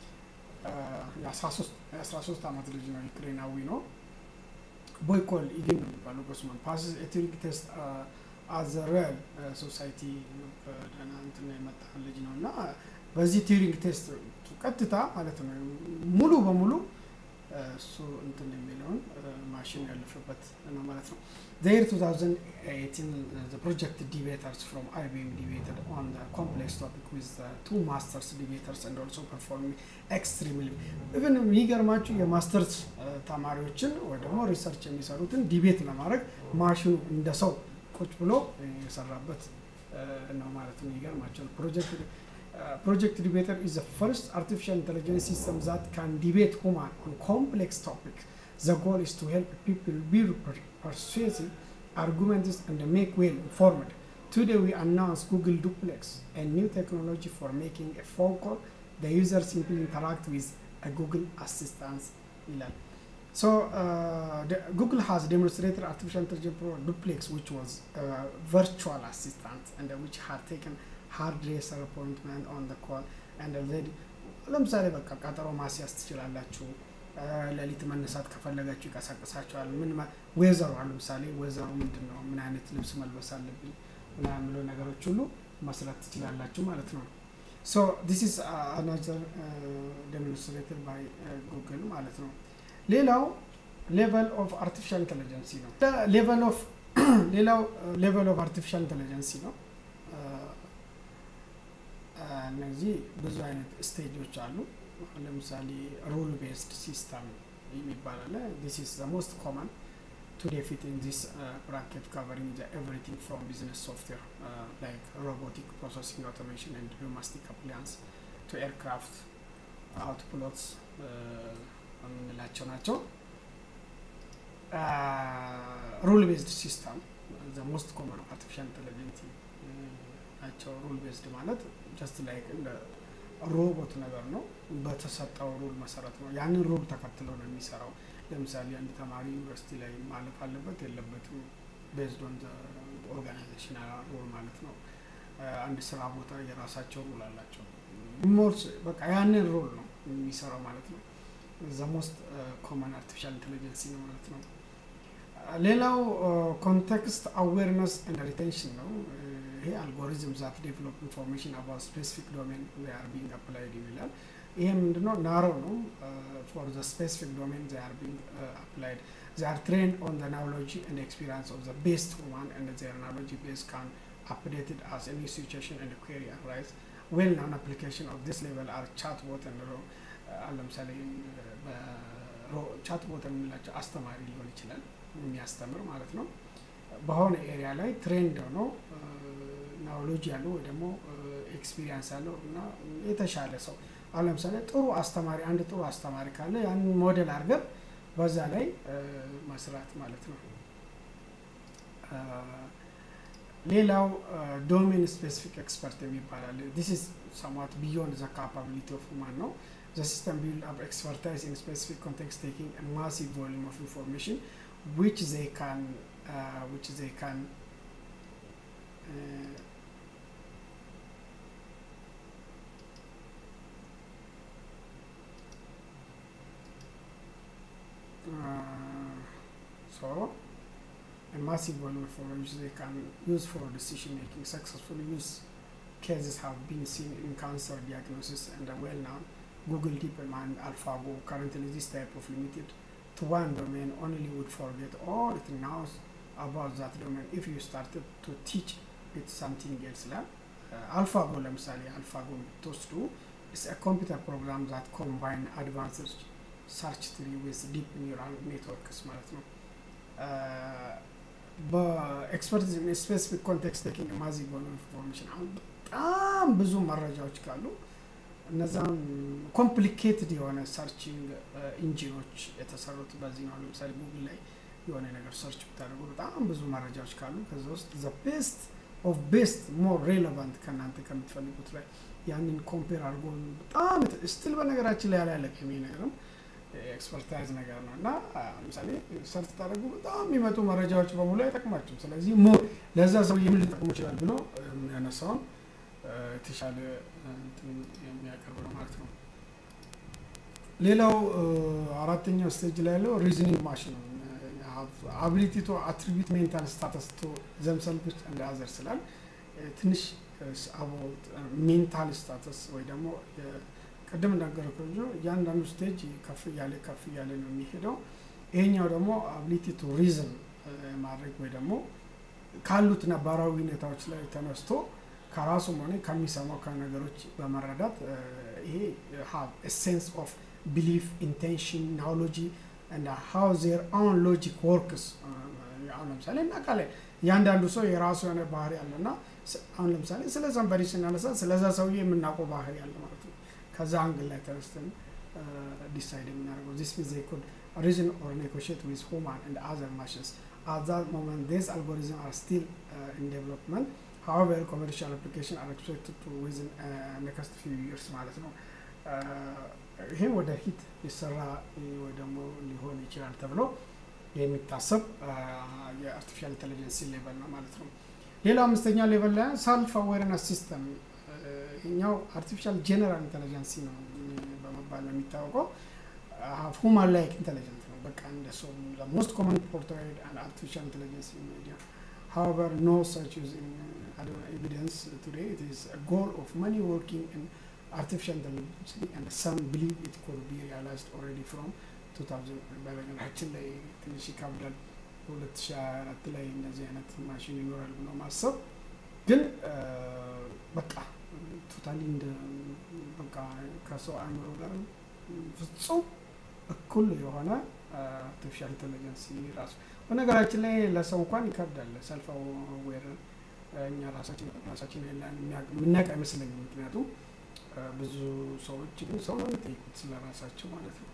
S1: የ13 ዓመት ልጅ ነው። ዩክሬናዊ ነው። ቦይኮል ኢግን ነው የሚባለው ጎስማን ፓስስ ቱሪንግ ቴስት አዘ ሪያል ሶሳይቲ ደህና እንትን የመጣ ልጅ ነው እና በዚህ ቲዩሪንግ ቴስት ቀጥታ ማለት ነው ሙሉ በሙሉ እሱ እንትን የሚለውን ማሽን ያለፈበት ነው ማለት ነው። ዘየር 2018 ፕሮጀክት ዲቤተርስ ፍሮም አይቢኤም ዲቤትድ ኦን ኮምፕሌክስ ቶፒክ ዊዝ ቱ ማስተርስ ዲቤተርስ ኤንድ ኦልሶ ፐርፎርሚንግ ኤክስትሪምሊ ኢቨን የሚገርማችሁ የማስተርስ ተማሪዎችን ወይ ደግሞ ሪሰርች የሚሰሩትን ዲቤት ለማድረግ ማሽኑ እንደ ሰው ቁጭ ብሎ የሰራበት ነው ማለት ነው። ይገርማቸዋል። ፕሮጀክት ፕሮጀክት ዲቤተር ኢዝ ዘ ፈርስት አርቲፊሻል ኢንቴሊጀንስ ሲስተም ዛት ካን ዲቤት ሁማን ኦን ኮምፕሌክስ ቶፒክ ዘ ጎል ኢዝ ቱ ሄልፕ ፒፕል ቢ ፐርሱሲቭ arguments and make well informed. Today we announce Google Duplex, a new technology for making a phone call. The user simply interact with a Google Assistant. So uh, the, Google has demonstrated artificial intelligence for Duplex, which was a virtual assistant and uh, which had taken hairdresser appointment on the call and already ለምሳሌ በቃ ቀጠሮ ማስያዝ ትችላላችሁ። ሌሊት መነሳት ከፈለጋችሁ ይቀሳቀሳችኋል። ምን ዌዘሩ ለምሳሌ ዌዘሩ ምንድን ነው፣ ምን አይነት ልብስ መልበስ አለብኝ ምናምን ብሎ ነገሮች ሁሉ መስራት ትችላላችሁ ማለት ነው። ሶ ዲስ ኢዝ አናዘር ዴሞንስትሬትድ ባይ ጉግል ማለት ነው። ሌላው ሌቨል ኦፍ አርቲፊሻል ኢንቴሊጀንሲ ነው። ሌቨል ኦፍ ሌላው ሌቨል ኦፍ አርቲፊሻል ኢንቴሊጀንሲ ነው። እነዚህ ብዙ አይነት ስቴጆች አሉ። ለምሳሌ ሩል ቤስድ ሲስተም የሚባል አለ። ዲስ ኢዝ ዘ ሞስት ኮመን ቱ ዴፊት ኢን ዚስ ብራኬት ካቨሪንግ ዘ ኤቭሪቲንግ ፍሮም ቢዝነስ ሶፍትዌር ላይክ ሮቦቲክ ፕሮሰሲንግ አውቶሜሽን ኤንድ ዶሜስቲክ አፕላያንስ ቱ ኤርክራፍት አውትፕሎትስ የምንላቸው ናቸው። ሩል ቤዝድ ሲስተም ዘ ሞስት ኮመን አርቲፊሻል ኢንቴሊጀንስ ናቸው። ሩል ቤዝድ ማለት ጀስት ላይክ እንደ ሮቦት ነገር ነው። በተሰጠው ሩል መሰረት ነው። ያንን ሩል ተከትሎ ነው የሚሰራው። ለምሳሌ አንድ ተማሪ ዩኒቨርሲቲ ላይ ማለፍ አለበት የለበትም፣ ቤዝድ ኦን ኦርጋናይዜሽናል ሩል ማለት ነው። አንድ ስራ ቦታ የራሳቸው ሩል አላቸው። ሞርስ በቃ ያንን ሩል ነው የሚሰራው ማለት ነው። ዘ ሞስት ኮመን አርቲፊሻል ኢንቴሊጀንሲ ነው ማለት ነው። ሌላው ኮንቴክስት አዌርነስ ኤንድ ሪቴንሽን ነው። ይሄ አልጎሪዝም ዛት ዴቨሎፕ ኢንፎርሜሽን አባውት ስፔሲፊክ ዶሜን ዌይ አር ቢንግ አፕላይድ ይላል። ይሄ ምንድነው? ናሮ ነው ፎር ዘ ስፔሲፊክ ዶሜን ዜ አር ቢንግ አፕላይድ ዜ አር ትሬንድ ኦን ዘ ናውሎጂ ኤንድ ኤክስፒሪንስ ኦፍ ዘ ቤስት ሁማን ኤንድ ዜር ናውሎጂ ቤዝ ካን updated as any situation and query arise. Well known application of this level are chatbot and ro ለምሳሌ ቻትቦት የምንላቸው አስተማሪ ሊሆን ይችላል የሚያስተምር ማለት ነው። በሆነ ኤሪያ ላይ ትሬንድ ሆኖ ናውሎጂ ያለው ወይ ደግሞ ኤክስፒሪየንስ ያለው እና የተሻለ ሰው አሁን ለምሳሌ ጥሩ አስተማሪ አንድ ጥሩ አስተማሪ ካለ ያንን ሞዴል አድርገን በዛ ላይ መስራት ማለት ነው። ሌላው ዶሜን ስፔሲፊክ ኤክስፐርት የሚባል አለ። ዲስ ኢዝ ሰምዋት ቢዮንድ ዘ ካፓቢሊቲ ኦፍ ሁማን ነው። The system build up expertise in specific context, taking a massive volume of information, which they can, uh, which they can uh, uh, so a massive volume of information they can use for decision making. Successful use cases have been seen in cancer diagnosis and are well known. Google DeepMind AlphaGo currently this type of limited to one domain only would forget all it knows about that domain if you started to teach it something else ላይ አልፋጎ ለምሳሌ አልፋጎ የምትወስዱ is a computer program that combine advanced search tree with deep neural networks ማለት ነው በኤክስፐርት ስፔሲፊክ ኮንቴክስት ቴኪንግ ማዚቭ ሆነ ኢንፎርሜሽን አሁን በጣም ብዙ መረጃዎች ካሉ እነዛም ኮምፕሊኬትድ የሆነ ሰርችንግ ኢንጂኖች የተሰሩት በዚህ ነው። ለምሳሌ ጉግል ላይ የሆነ ነገር ሰርች ብታደርጉ በጣም ብዙ መረጃዎች ካሉ ከዛ ውስጥ ዘ ቤስት ኦፍ ቤስት ሞር ሬሌቫንት ከእናንተ ከምትፈልጉት ላይ ያንን ኮምፔር አድርጎ በጣም ስትል በነገራችን ላይ ያላለቀ የሚ ነገርም ኤክስፐርታይዝ ነገር ነው እና ለምሳሌ ሰርች ታደርጉ በጣም የሚመጡ መረጃዎች በሙሉ አይጠቅማቸውም። ስለዚህ ሞር ለዛ ሰው የምን ሊጠቅሙ ይችላል ብሎ ያነሳውን የተሻለ የሚያቀርብ ነው ማለት ነው። ሌላው አራተኛው ስቴጅ ላይ ያለው ሪዝኒንግ ማሽን ነው። አቢሊቲ ቶ አትሪቢዩት ሜንታል ስታተስ ቶ ዘምሰልቭስ እንደ አዘር ስላል ትንሽ አባውት ሜንታል ስታተስ ወይ ደግሞ ቅድም እንዳገረኩ እያንዳንዱ ስቴጅ ከፍ እያለ ከፍ እያለ ነው የሚሄደው። ይሄኛው ደግሞ አቢሊቲ ቱ ሪዝን ማድረግ ወይ ደግሞ ካሉት ነባራዊ ሁኔታዎች ላይ ተነስቶ ከራሱም ሆነ ከሚሰማው ከነገሮች በመረዳት ይሄ ሃቭ ሴንስ ኦፍ ቢሊፍ ኢንቴንሽን ናውሎጂ እና ሃው ዜር ኦን ሎጂክ ወርክስ አሁን ለምሳሌ እናውቃለን እያንዳንዱ ሰው የራሱ የሆነ ባህሪ አለ እና አሁን ለምሳሌ ስለ ዘንበሪ ስናነሳ ስለዛ ሰውዬ የምናውቀው ባህሪ አለ ማለት ነው ከዛ አንግል ላይ ተነስተን ዲሳይድ የምናደርገው ዚስ ሚንስ ዜይ ኩድ reason or negotiate with human and other machines at that moment these algorithms are still uh, in development however commercial application are expected to within uh, next few years ማለት ነው ይሄ ወደፊት ሊሰራ ወይ ደግሞ ሊሆን ይችላል ተብሎ የሚታሰብ የአርቲፊሻል ኢንቴሊጀንስ ሌቨል ነው ማለት ነው። ሌላው አምስተኛ ሌቨል ላይ ሰልፍ አዌርነስ ሲስተም ይኛው አርቲፊሻል ጄኔራል ኢንቴሊጀንሲ ነው በመባል ነው የሚታወቀው። ሁማን ላይክ ኢንቴሊጀንት ነው። በቃ እንደ ሰው ሞስት ኮመን ፖርትሬድ አርቲፊሻል ኢንቴሊጀንስ ኢን ሚዲያ however no such is in uh, evidence today it is a goal of many working in artificial intelligence and some believe it could be realized already from 2000 በነገራችን ላይ ትንሽ ይከብዳል። በሁለት ሺ አራት ላይ እንደዚህ አይነት ማሽን ይኖራል ብሎ ማሰብ ግን በቃ ቶታሊ እንደ በቃ ከሰው አእምሮ ጋር ፍጹም እኩል የሆነ አርቲፊሻል ኢንቴሊጀንስ ራሱ በነገራችን ላይ ለሰው እንኳን ይከብዳል። ሰልፍ አዌር እኛ ራሳችን ራሳችን የምናውቅ አይመስለኝም። ምክንያቱም ብዙ ሰዎች ግን ሰው ነው የሚጠይቁት ስለ ራሳቸው ማለት ነው።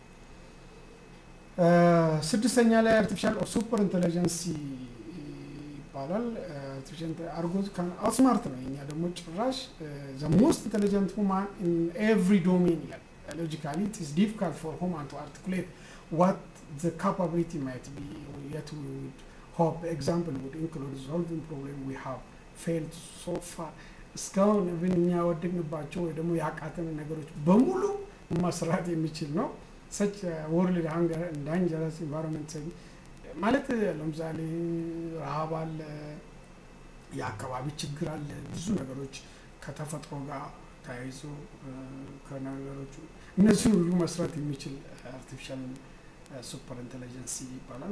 S1: ስድስተኛ ላይ አርቲፊሻል ሱፐር ኢንቴሊጀንሲ ይባላል። አርቲፊሻል አርጎዝ አውትስማርት ነው። የኛ ደግሞ ጭራሽ ዘ ሞስት ኢንቴሊጀንት ሁማን ኢን ኤቭሪ ዶሜን ይላል። ሎጂካሊ ኢት ኢዝ ዲፊካልት ፎር ሁማን ቱ አርቲኩሌት ዋት the capability might be yet we would hope example would include solving problem we have failed so far እስካሁን ብን እኛ ወደድንባቸው ወይ ደግሞ ያቃተን ነገሮች በሙሉ መስራት የሚችል ነው ሰች ወርልድ ሃንገር ዳንጀረስ ኢንቫይሮንመንት ማለት ለምሳሌ ረሃብ አለ የአካባቢ ችግር አለ ብዙ ነገሮች ከተፈጥሮ ጋር ተያይዞ ከነገሮቹ እነዚህ ሁሉ መስራት የሚችል አርቲፊሻል ሱፐር ኢንቴሊጀንሲ ይባላል።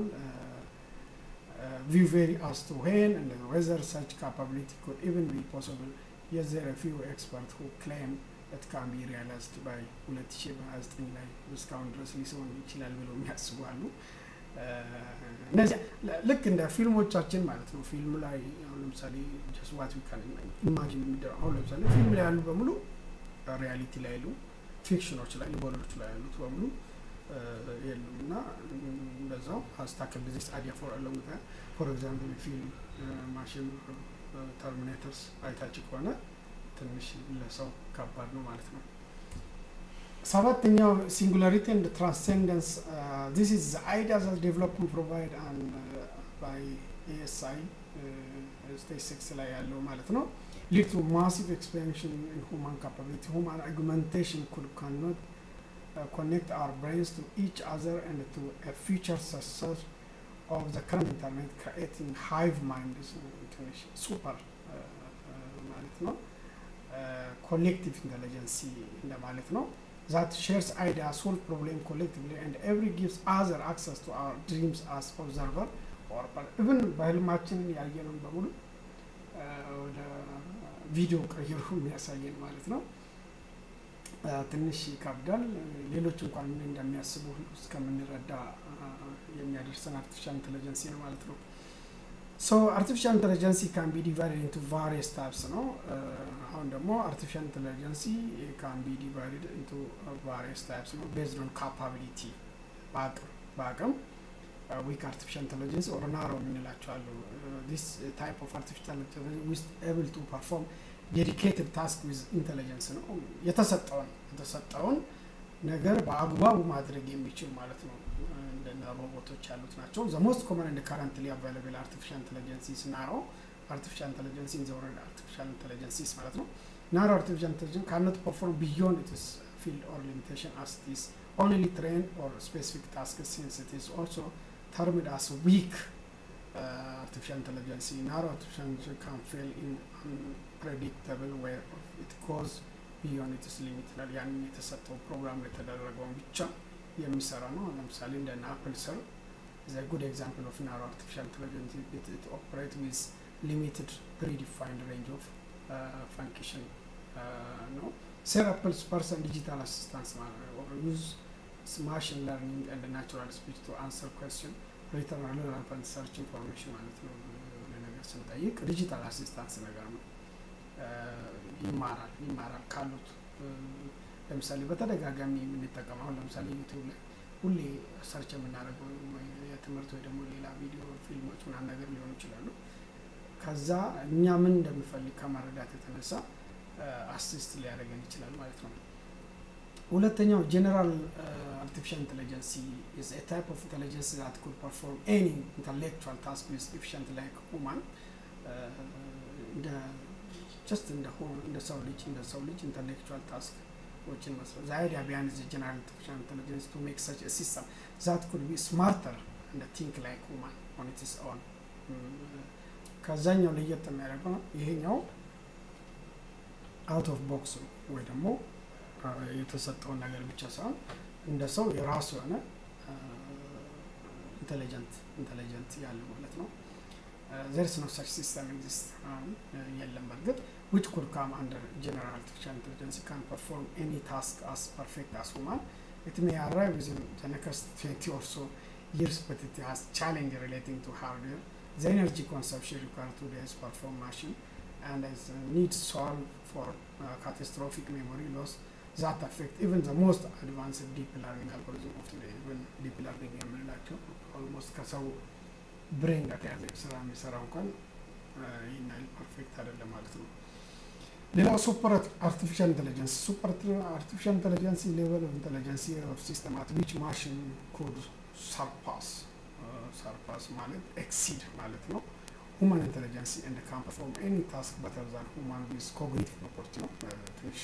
S1: ቪው ቬሪ አስ ቱ ዌን and whether such capability could even be possible yes there are few experts who claim it can be realized by 2029 ላይ እስካሁን ድረስ ሊሰውን ይችላል ብለው የሚያስቡ አሉ። እነዚያ ልክ እንደ ፊልሞቻችን ማለት ነው። ፊልም ላይ አሁን ለምሳሌ ጀስት ዋት ዊ ካን ኢማጂን የሚደረው አሁን ለምሳሌ ፊልም ላይ ያሉ በሙሉ ሪያሊቲ ላይ ያሉ ፊክሽኖች ላይ ልቦለዶች ላይ ያሉት በሙሉ የሉም እና እንደዛው አስታክል ዚስ አይዲያ ፎር አለው ፎር ኤግዛምፕል ፊልም ማሽን ተርሚኔተርስ አይታች ከሆነ ትንሽ ለሰው ከባድ ነው ማለት ነው። ሰባተኛው ሲንጉላሪቲ ኤንድ ትራንስሴንደንስ ዚስ ኢዝ አይዲያ ዛት ዴቨሎፕመንት ፕሮቫይድ አን ባይ ኤኤስአይ ስቴጅ ሲክስ ላይ ያለው ማለት ነው lead to massive expansion in human capability. Human augmentation could cannot uh, connect our brains to each other and to a future success of the current internet, creating hive mind, super ማለት ነው ኮሌክቲቭ ኢንቴሊጀንሲ እንደማለት ነው that shares idea solve problem collectively and every gives other access to our dreams as observer or even በህልማችንን ያየነውን በሙሉ ወደ ቪዲዮ ቀይሮ የሚያሳየን ማለት ነው። ትንሽ ይከብዳል። ሌሎች እንኳን ምን እንደሚያስቡ እስከምንረዳ የሚያደርሰን አርቲፊሻል ኢንቴሊጀንሲ ነው ማለት ነው። ሶ አርቲፊሻል ኢንቴሊጀንሲ ካን ቢ ዲቫይድድ ኢንቱ ቫሪየስ ታይፕስ ነው። አሁን ደግሞ አርቲፊሻል ኢንቴሊጀንሲ ካን ቢ ዲቫይድድ ኢንቱ ቫሪየስ ታይፕስ ነው ቤዝድ ኦን ካፓቢሊቲ በአቅም በአቅም ዊክ አርቲፊሻል ኢንቴሊጀንስ ኦር ናሮ የምንላቸው አሉ። ዲስ ታይፕ ኦፍ አርቲፊሻል ኢንቴሊጀንስ ዊዝ ኤብል ቱ ፐርፎርም ዴዲኬትድ ታስክ ዊዝ ኢንቴሊጀንስ ነው። የተሰጠውን የተሰጠውን ነገር በአግባቡ ማድረግ የሚችል ማለት ነው። እንደነ ሮቦቶች ያሉት ናቸው። ዘ ሞስት ኮመን እንደ ካረንትሊ አቫይላብል አርቲፊሻል ኢንቴሊጀንሲስ ናሮ አርቲፊሻል ኢንቴሊጀንስ ኢን ዘ ወርልድ አርቲፊሻል ኢንቴሊጀንሲስ ማለት ነው። ናሮ አርቲፊሻል ኢንቴሊጀንስ ካኖት ፐርፎርም ቢዮንድ ኢትስ ፊልድ ኦር ሊሚቴሽን አስ ኢት ኢዝ only trained or specific tasks since it is also termed as weak uh, artificial intelligence. Narrow artificial intelligence can fail in unpredictable way it goes beyond its limit ይላል። ያንን የተሰጠው ፕሮግራም የተደረገውን ብቻ የሚሰራ ነው። ለምሳሌ እንደ አፕል ሰር ዘ ጉድ ኤግዛምፕል ኦፍ ናሮ አርቲፊሻል ኢንቴሊጀንስ ኢት ኦፕሬት ዊዝ ሊሚትድ ፕሪዲፋይንድ ሬንጅ ኦፍ ፋንክሽን ነው። ሴር አፕልስ ፐርሰን ዲጂታል አሲስታንስ ማለት ነው ዩዝ ማሽን ለርኒንግ ኤንድ ናቹራል ስፒች ቱ አንሰር ኩዌስችን ሪተርን ሬለቨንት ሰርች ኢንፎርሜሽን ማለት ነው። ነገር ስንጠይቅ ዲጂታል አሲስታንስ ነገር ነው። ይማራል ይማራል ካሉት ለምሳሌ በተደጋጋሚ የምንጠቀመው አሁን ለምሳሌ ዩቲዩብ ላይ ሁሌ ሰርች የምናደርገው የትምህርት ወይ ደግሞ ሌላ ቪዲዮ ፊልሞች ምናምን ነገር ሊሆኑ ይችላሉ። ከዛ እኛ ምን እንደምፈልግ ከመረዳት የተነሳ አሲስት ሊያደርገን ይችላል ማለት ነው። ሁለተኛው ጀነራል አርቲፊሻል ኢንቴሊጀንስ ኢዝ ኤ ታይፕ ኦፍ ኢንቴሊጀንስ ዛት ኩድ ፐርፎርም ኤኒ ኢንተሌክቹዋል ታስክ ዊዝ ኤፊሽንት ላይክ ሁማን እንደ ጀስት እንደ እንደ ሰው ልጅ እንደ ሰው ልጅ ኢንተሌክቹዋል ታስኮችን መስራት ዘ አይዲያ ቢሃይንድ ዘ ጀነራል አርቲፊሻል ኢንቴሊጀንስ ቱ ሜክ ሰች ሲስተም ዛት ኩድ ቢ ስማርተር እንደ ቲንክ ላይክ ሁማን ኦን ኢትስ ኦን ከዛኛው ለየት የሚያደርገው ይሄኛው አውት ኦፍ ቦክስ ነው ወይ ደግሞ የተሰጠውን ነገር ብቻ ሳይሆን እንደ ሰው የራሱ የሆነ ኢንቴሊጀንት ኢንቴሊጀንት ያለው ማለት ነው። ዘርስ ነው ሰች ሲስተም ኤግዚስት የለም በእርግጥ ዊች ኩድ ካም አንደር ጀነራል አርቲፊሻል ኢንቴሊጀንስ ካን ፐርፎርም ኤኒ ታስክ አስ ፐርፌክት አስ ሁማን ኢት ሜይ አራይቭ ዊዝን ዘ ኔክስት ትዌንቲ ኦር ሶ years but it has challenge relating to hardware the energy consumption required to this perform machine and as uh, needs solve for uh, catastrophic memory loss that affect even the most advanced deep learning algorithm of today even deep learning የምንላቸው ኦልሞስት ከሰው ብሬን ጋር ተያዘ ስራ የሚሰራ እንኳን ይህን ያህል ፐርፌክት አይደለም ማለት ነው። ሌላው ሱፐር አርቲፊሻል ኢንቴሊጀንስ ሱፐር አርቲፊሻል ኢንቴሊጀንስ ሌቨል ኦፍ ኢንቴሊጀንስ ኦፍ ሲስተም አት ዊች ማሽን ኮድ ሰርፓስ ሰርፓስ ማለት ኤክሲድ ማለት ነው። ሁማን ኢንቴሊጀንስ ኤንድ ካን ፐርፎርም ኤኒ ታስክ በተር ዛን ሁማን ዊዝ ኮግኒቲቭ ፕሮፐርቲ ነው። ትንሽ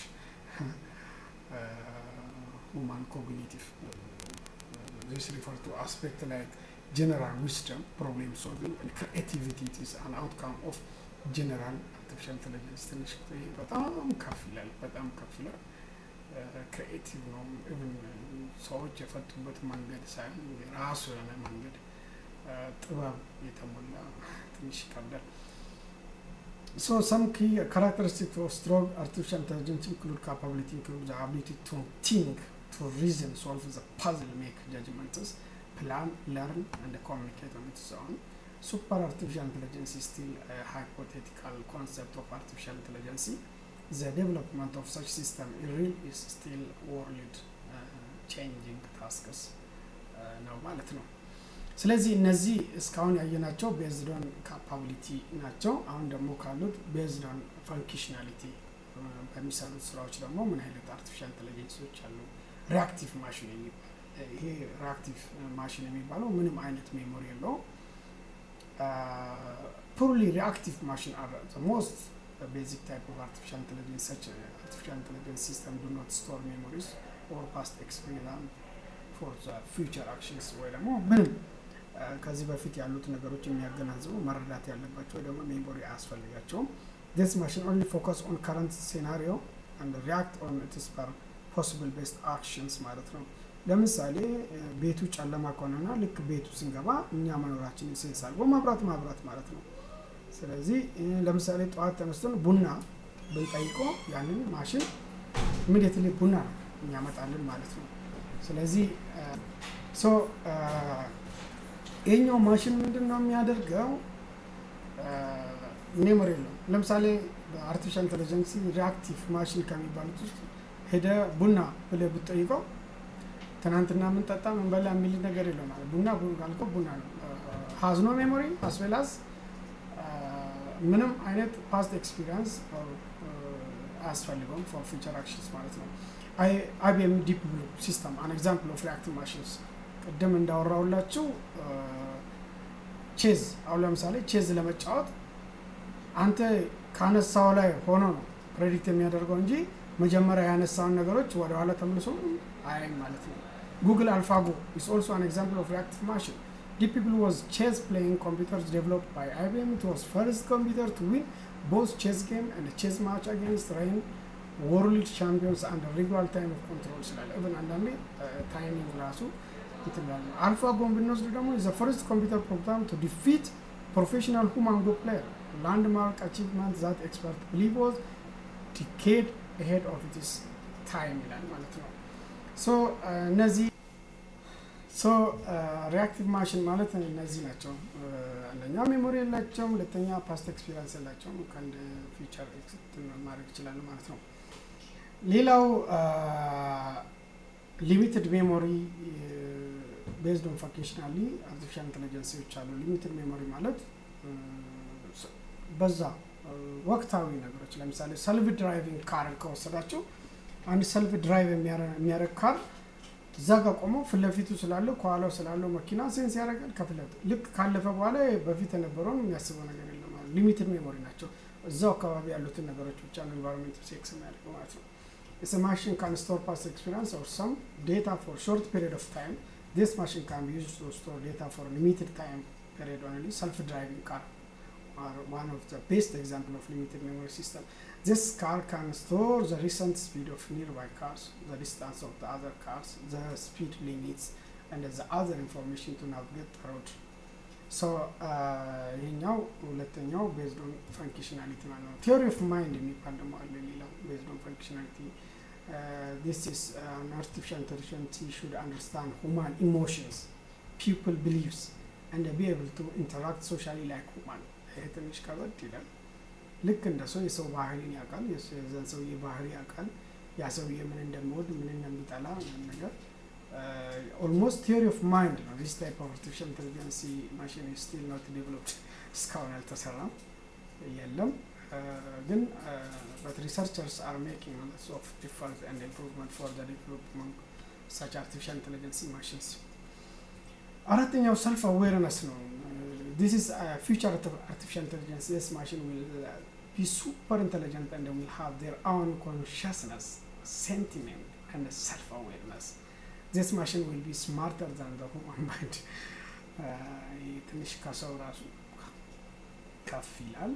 S1: ሁማን ኮግኒቲቭ ዚስ ሪፈር ቱ አስፔክት ላይክ general wisdom, problem solving, and creativity it is an outcome of general artificial intelligence ትንሽ በጣም ከፍ ይላል፣ በጣም ከፍ ይላል። ክሪኤቲቭ ነው። ኢቭን ሰዎች የፈቱበት መንገድ ሳይሆን የራሱ የሆነ መንገድ ጥበብ የተሞላ ትንሽ ይከብዳል። So some key characteristics of strong artificial intelligence include capability, include the ability to think, to reason, solve the puzzle, make judgments, plan, learn, and communicate on its own. Super artificial intelligence is still a hypothetical concept of artificial intelligence. The development of such system in real is still world uh, changing tasks ነው ማለት ነው። ስለዚህ እነዚህ እስካሁን ያየናቸው ቤዝዶን ካፓቢሊቲ ናቸው። አሁን ደግሞ ካሉት ቤዝዶን ፈንክሽናሊቲ በሚሰሩት ስራዎች ደግሞ ምን አይነት አርቲፊሻል ኢንቴሊጀንሶች አሉ። ሪአክቲቭ ማሽን የሚባል ይሄ ሪአክቲቭ ማሽን የሚባለው ምንም አይነት ሜሞሪ የለው ፑርሊ ሪአክቲቭ ማሽን አር ሞስት ቤዚክ ታይፕ ኦፍ አርቲፊሻል ኢንቴሊጀንስ ሰች አርቲፊሻል ኢንቴሊጀንስ ሲስተም ዱ ኖት ስቶር ሜሞሪስ ኦር ፓስት ኤክስፔሪንስ ፎር ፊውቸር አክሽንስ ወይ ደግሞ ምንም ከዚህ በፊት ያሉት ነገሮች የሚያገናዝቡ መረዳት ያለባቸው ወይ ደግሞ ሜሞሪ አያስፈልጋቸውም። ዲስ ማሽን ኦንሊ ፎከስ ኦን ከረንት ሴናሪዮ አንድ ሪያክት ኦን ኢትስ ፐር ፖሲብል ቤስት አክሽንስ ማለት ነው። ለምሳሌ ቤቱ ጨለማ ከሆነና ልክ ቤቱ ስንገባ እኛ መኖራችንን ሴንስ አድርጎ ማብራት ማብራት ማለት ነው። ስለዚህ ለምሳሌ ጠዋት ተነስተን ቡና ብንጠይቆ ያንን ማሽን ኢሚዲየትሊ ቡና ነው የሚያመጣልን ማለት ነው። ስለዚህ ሶ ይህኛው ማሽን ምንድን ነው የሚያደርገው? ሜሞሪ የለውም። ለምሳሌ በአርቲፊሻል ኢንቴሊጀንስ ሪአክቲቭ ማሽን ከሚባሉት ውስጥ ሄደ ቡና ብለህ ብትጠይቀው ትናንትና የምንጠጣ ምንበላ የሚል ነገር የለው ማለት ቡና ካልከው ቡና ነው። ሀዝ ኖ ሜሞሪ አስዌላዝ ምንም አይነት ፓስት ኤክስፒሪንስ አያስፈልገውም ፎር ፊቸር አክሽንስ ማለት ነው። አይቢኤም ዲፕ ብሉ ሲስተም አን ኤግዛምፕል ኦፍ ሪአክቲቭ ማሽንስ ቅድም እንዳወራውላችሁ ቼዝ አሁን ለምሳሌ ቼዝ ለመጫወት አንተ ካነሳው ላይ ሆኖ ነው ፕሬዲክት የሚያደርገው እንጂ መጀመሪያ ያነሳውን ነገሮች ወደኋላ ተመልሶ አያይም ማለት ነው። ጉግል አልፋጎ ኢስ ኦልሶ አን ኤግዛምፕል ኦፍ ሪአክቲቭ ማሽን ዲፕ ብሉ ዋዝ ቼዝ ፕሌይንግ ኮምፒውተርስ ዴቨሎፕድ ባይ አይቢኤም ኢት ዋዝ ፈርስት ኮምፒውተር ቱ ዊን ቦዝ ቼዝ ጌም ኤንድ ቼዝ ማች አጌንስት ሬይን ወርልድ ቻምፒዮንስ አንድ ሬጉላር ታይም ኦፍ ኮንትሮል ስላለ ኢቨን አንዳንዴ ታይሚንግ ራሱ ይትላል። አልፋጎን ብንወስድ ደግሞ ዘ ፈርስት ኮምፒውተር ፕሮግራም ቱ ዲፊት ፕሮፌሽናል ሁማን ጎ ፕሌየር ላንድማርክ አቺቭመንት ዛት ኤክስፐርት ብሊቭ ዋዝ ዲኬድ ሄድ ኦፍ ኢትስ ታይም ይላል ማለት ነው። ሶ እነዚህ ሶ ሪአክቲቭ ማሽን ማለት እነዚህ ናቸው። አንደኛ ሜሞሪ የላቸውም፣ ሁለተኛ ፓስት ኤክስፒሪንስ የላቸውም። ከአንድ ፊቸር ማድረግ ይችላሉ ማለት ነው። ሌላው ሊሚትድ ሜሞሪ ቤዝድ ኦን ፋንክሽናሊ አርቲፊሻል ኢንቴሊጀንሲዎች አሉ። ሊሚትድ ሜሞሪ ማለት በዛ ወቅታዊ ነገሮች ለምሳሌ ሰልፍ ድራይቪንግ ካር ከወሰዳቸው አንድ ሰልፍ ድራይቭ የሚያደርግ ካር እዛ ጋር ቆሞ ፊት ለፊቱ ስላለው ከኋላው ስላለው መኪና ሴንስ ያደርጋል። ከፍለት ልክ ካለፈ በኋላ በፊት የነበረውን የሚያስበው ነገር የለም ማለት ሊሚትድ ሜሞሪ ናቸው። እዛው አካባቢ ያሉትን ነገሮች ብቻ ነው ኢንቫይሮንሜንት ሴክስ የሚያደርገው ማለት ነው። It's a machine can store past experience or some data for short period of time. This machine can be used to store data for limited time period only. Self-driving car are one of the best example of limited memory system. This car can store the recent speed of nearby cars, the distance of the other cars, the speed limits, and the other information to navigate the road. ሶ ይሄኛው ሁለተኛው ቤዝድ ኦን ፈንክሽናሊቲ ማለት ነው። ቲዮሪ ኦፍ ማይንድ የሚባል ደግሞ አለ ሌላው ቤዝድ ኦን ፈንክሽናሊቲ ዲስ ኢዝ አን አርቲፊሻል ኢንተሊጀንስ ሹድ አንደርስታንድ ሁማን ኢሞሽንስ ፒፕል ቢሊቭስ ኤንድ ቢ ኤብል ቱ ኢንተራክት ሶሻሊ ላይክ ሁማን። ይሄ ትንሽ ከበድ ይላል። ልክ እንደ ሰው የሰው ባህሪን ያውቃል፣ የዛን ሰውዬ ባህሪ ያውቃል። ያ ሰውዬ ምን እንደሚወድ ምን እንደሚጠላ ነገር ኦልሞስት ቲዮሪ ኦፍ ማይንድ ነው። ዚስ ታይፕ ኦፍ አርቲፊሻል ኢንቴሊጀንሲ ማሽን ስቲል ኖት ዴቨሎፕድ እስካሁን አልተሰራም የለም። ግን በት ሪሰርቸርስ አር ሜኪንግ ሎትስ ኦፍ ዲፈረንስ ኤንድ ኢምፕሩቭመንት ፎር ዘ ዴቨሎፕመንት ሳች አርቲፊሻል ኢንቴሊጀንሲ ማሽንስ። አራተኛው ሰልፍ አዌርነስ ነው። ዲስ ኢዝ ፊውቸር አርቲፊሻል ኢንቴሊጀንስ ስ ማሽን ዊል ቢ ሱፐር ኢንቴሊጀንት ኤንድ ዊል ሃቭ ዜር ኦውን ኮንሽስነስ ሴንቲሜንት ኤንድ ሰልፍ አዌርነስ ዚስ ማሽን ዊል ቢ ስማርተር ዛን ዘ ሁማን ማይንድ። ትንሽ ከሰው ራሱ ከፍ ይላል።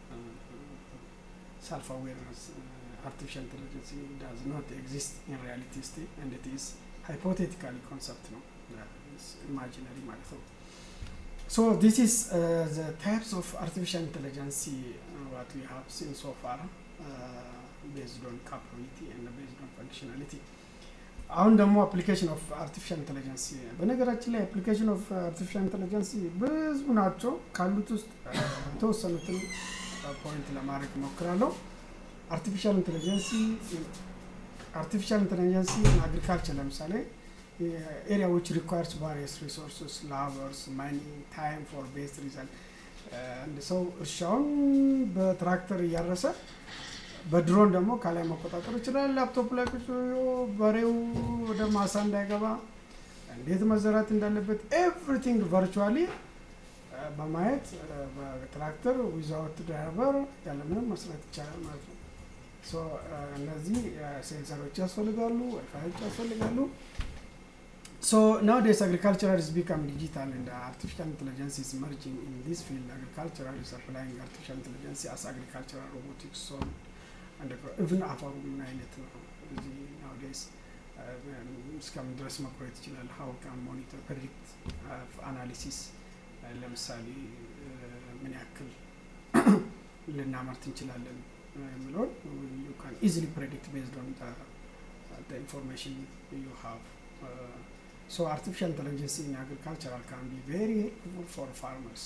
S1: ሰልፍ አዌርነስ አርቲፊሻል ኢንቴሊጀንስ ዳዝ ኖት ኤግዚስት ኢን ሪያሊቲ ስቴት ኤንድ ኢት ኢዝ ሃይፖቴቲካሊ ኮንሰፕት ነው፣ ኢማጂነሪ ማለት ነው። ሶ ዲስ ኢዝ ዘ ታይፕስ ኦፍ አርቲፊሻል ኢንቴሊጀንሲ ዋት ዊ ሃቭ ሲን ሶ ፋር ቤዝድ ኦን ካፓቢሊቲ ኤንድ ቤዝድ ኦን ፈንክሽናሊቲ አሁን ደግሞ አፕሊኬሽን ኦፍ አርቲፊሻል ኢንቴሊጀንሲ በነገራችን ላይ አፕሊኬሽን ኦፍ አርቲፊሻል ኢንቴሊጀንሲ ብዙ ናቸው። ካሉት ውስጥ የተወሰኑትን ፖይንት ለማድረግ እሞክራለሁ። አርቲፊሻል ኢንቴሊጀንሲ አርቲፊሻል ኢንቴሊጀንሲ አግሪካልቸር ለምሳሌ ኤሪያ ዊች ሪኳየርስ ቫሪየስ ሪሶርስስ ላበርስ ማይኒንግ ታይም ፎር ቤስት ሪዛልት አንድ ሰው እርሻውን በትራክተር እያረሰ በድሮን ደግሞ ከላይ መቆጣጠር ይችላል። ላፕቶፕ ላይ ቁጭ ብሎ በሬው ወደ ማሳ እንዳይገባ እንዴት መዘራት እንዳለበት ኤቭሪቲንግ ቨርቹዋሊ በማየት በትራክተር ዊዛውት ድራይቨር ያለምንም መስራት ይቻላል ማለት ነው። እነዚህ ሴንሰሮች ያስፈልጋሉ፣ ዋይፋዮች ያስፈልጋሉ። ሶ ናውዴስ አግሪካልቸራል ኢዝ ቢካም ዲጂታል እንደ አርቲፊሻል ኢንቴሊጀንስ ኢዝ መርጂንግ ኢን ዲስ ፊልድ አግሪካልቸራል ኢዝ አፕላይንግ አርቲፊሻል ኢንቴሊጀንስ አስ አግሪካልቸራል ሮቦቲክስ ሶ ኢቭን አፈሩ ምን አይነት ነው እዚህ ናውዴስ እስከምን ድረስ መቆየት ይችላል? ሀው ካን ሞኒተር ፕሬዲክት አናሊሲስ ለምሳሌ ምን ያክል ልናመርት እንችላለን የሚለውን ዩ ካን ኢዚሊ ፕሬዲክት ቤዝድ ኦን ኢንፎርሜሽን ዩ ሃቭ ሶ አርቲፊሻል ኢንቴሊጀንስ ኢን አግሪካልቸራል ካን ቢ ቬሪ ሄልፕፉል ፎር ፋርመርስ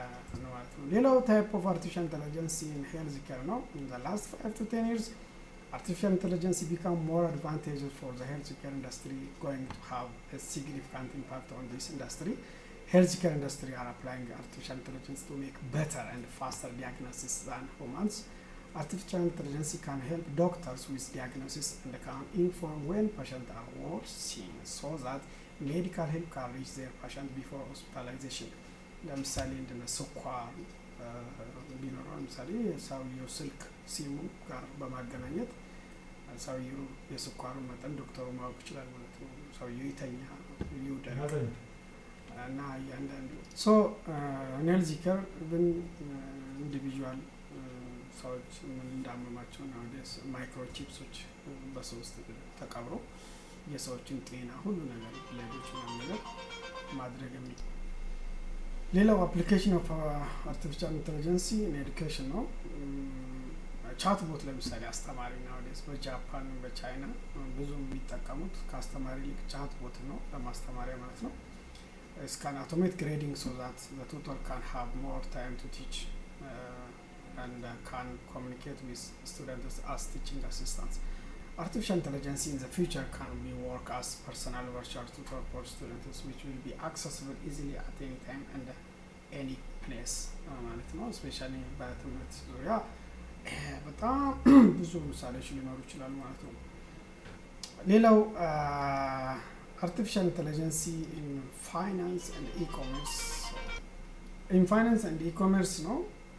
S1: ማለት ነው። ሌላው ታይፕ ኦፍ አርቲፊሻል ኢንቴሊጀንስ ኢን ሄልዝ ኬር ነው። ኢን ዘ ላስት ፋይቭ ቱ ቴን ይርስ artificial intelligence become more advantageous for the healthcare industry going to have a significant impact on this industry healthcare industry are applying artificial intelligence to make better and faster diagnosis than humans artificial intelligence can help doctors with diagnosis and can inform when patients are worth seeing so that medical help can reach their patient before hospitalization ለምሳሌ እንደነ ስኳር ቢኖረው ለምሳሌ ሰውየው ስልክ ሲሙ ጋር በማገናኘት ሰውየው የስኳሩን መጠን ዶክተሩ ማወቅ ይችላል ማለት ነው። ሰውየው ይተኛ ይውደቅ እና እያንዳንዱ ሶ ኔልዚከር ግን ኢንዲቪዥዋል ሰዎች ምን እንዳመማቸው ናወደስ ማይክሮቺፕሶች በሰው ውስጥ ተቀብሮ የሰዎችን ጤና ሁሉ ነገር ሌሎች ነገር ማድረግ የሚ ሌላው አፕሊኬሽን ኦፍ አርቲፊሻል ኢንቴሊጀንሲ ኤዱኬሽን ነው። ቻት ቦት ለምሳሌ አስተማሪ ናወደስ በጃፓን በቻይና ብዙ የሚጠቀሙት ከአስተማሪ ይልቅ ቻት ቦት ነው ለማስተማሪያ ማለት ነው። ስካን አውቶሜት ግሬዲንግ ሶ ዛት ዘ ቱተር ካን ሃቭ ሞር ታይም ቱ ቲች and uh, can communicate with students as teaching assistants. Artificial intelligence in the future can be work as personal virtual tutor for students which will be accessible easily at any time and any place ማለት ነው። ስፔሻሊ በትምህርት ዙሪያ በጣም ብዙ ምሳሌዎች ሊኖሩ ይችላሉ ማለት ነው። ሌላው አርቲፊሻል ኢንቴሊጀንሲ ኢን ፋይናንስ ኤንድ ኢኮሜርስ ኢን ፋይናንስ ኤንድ ኢኮሜርስ ነው።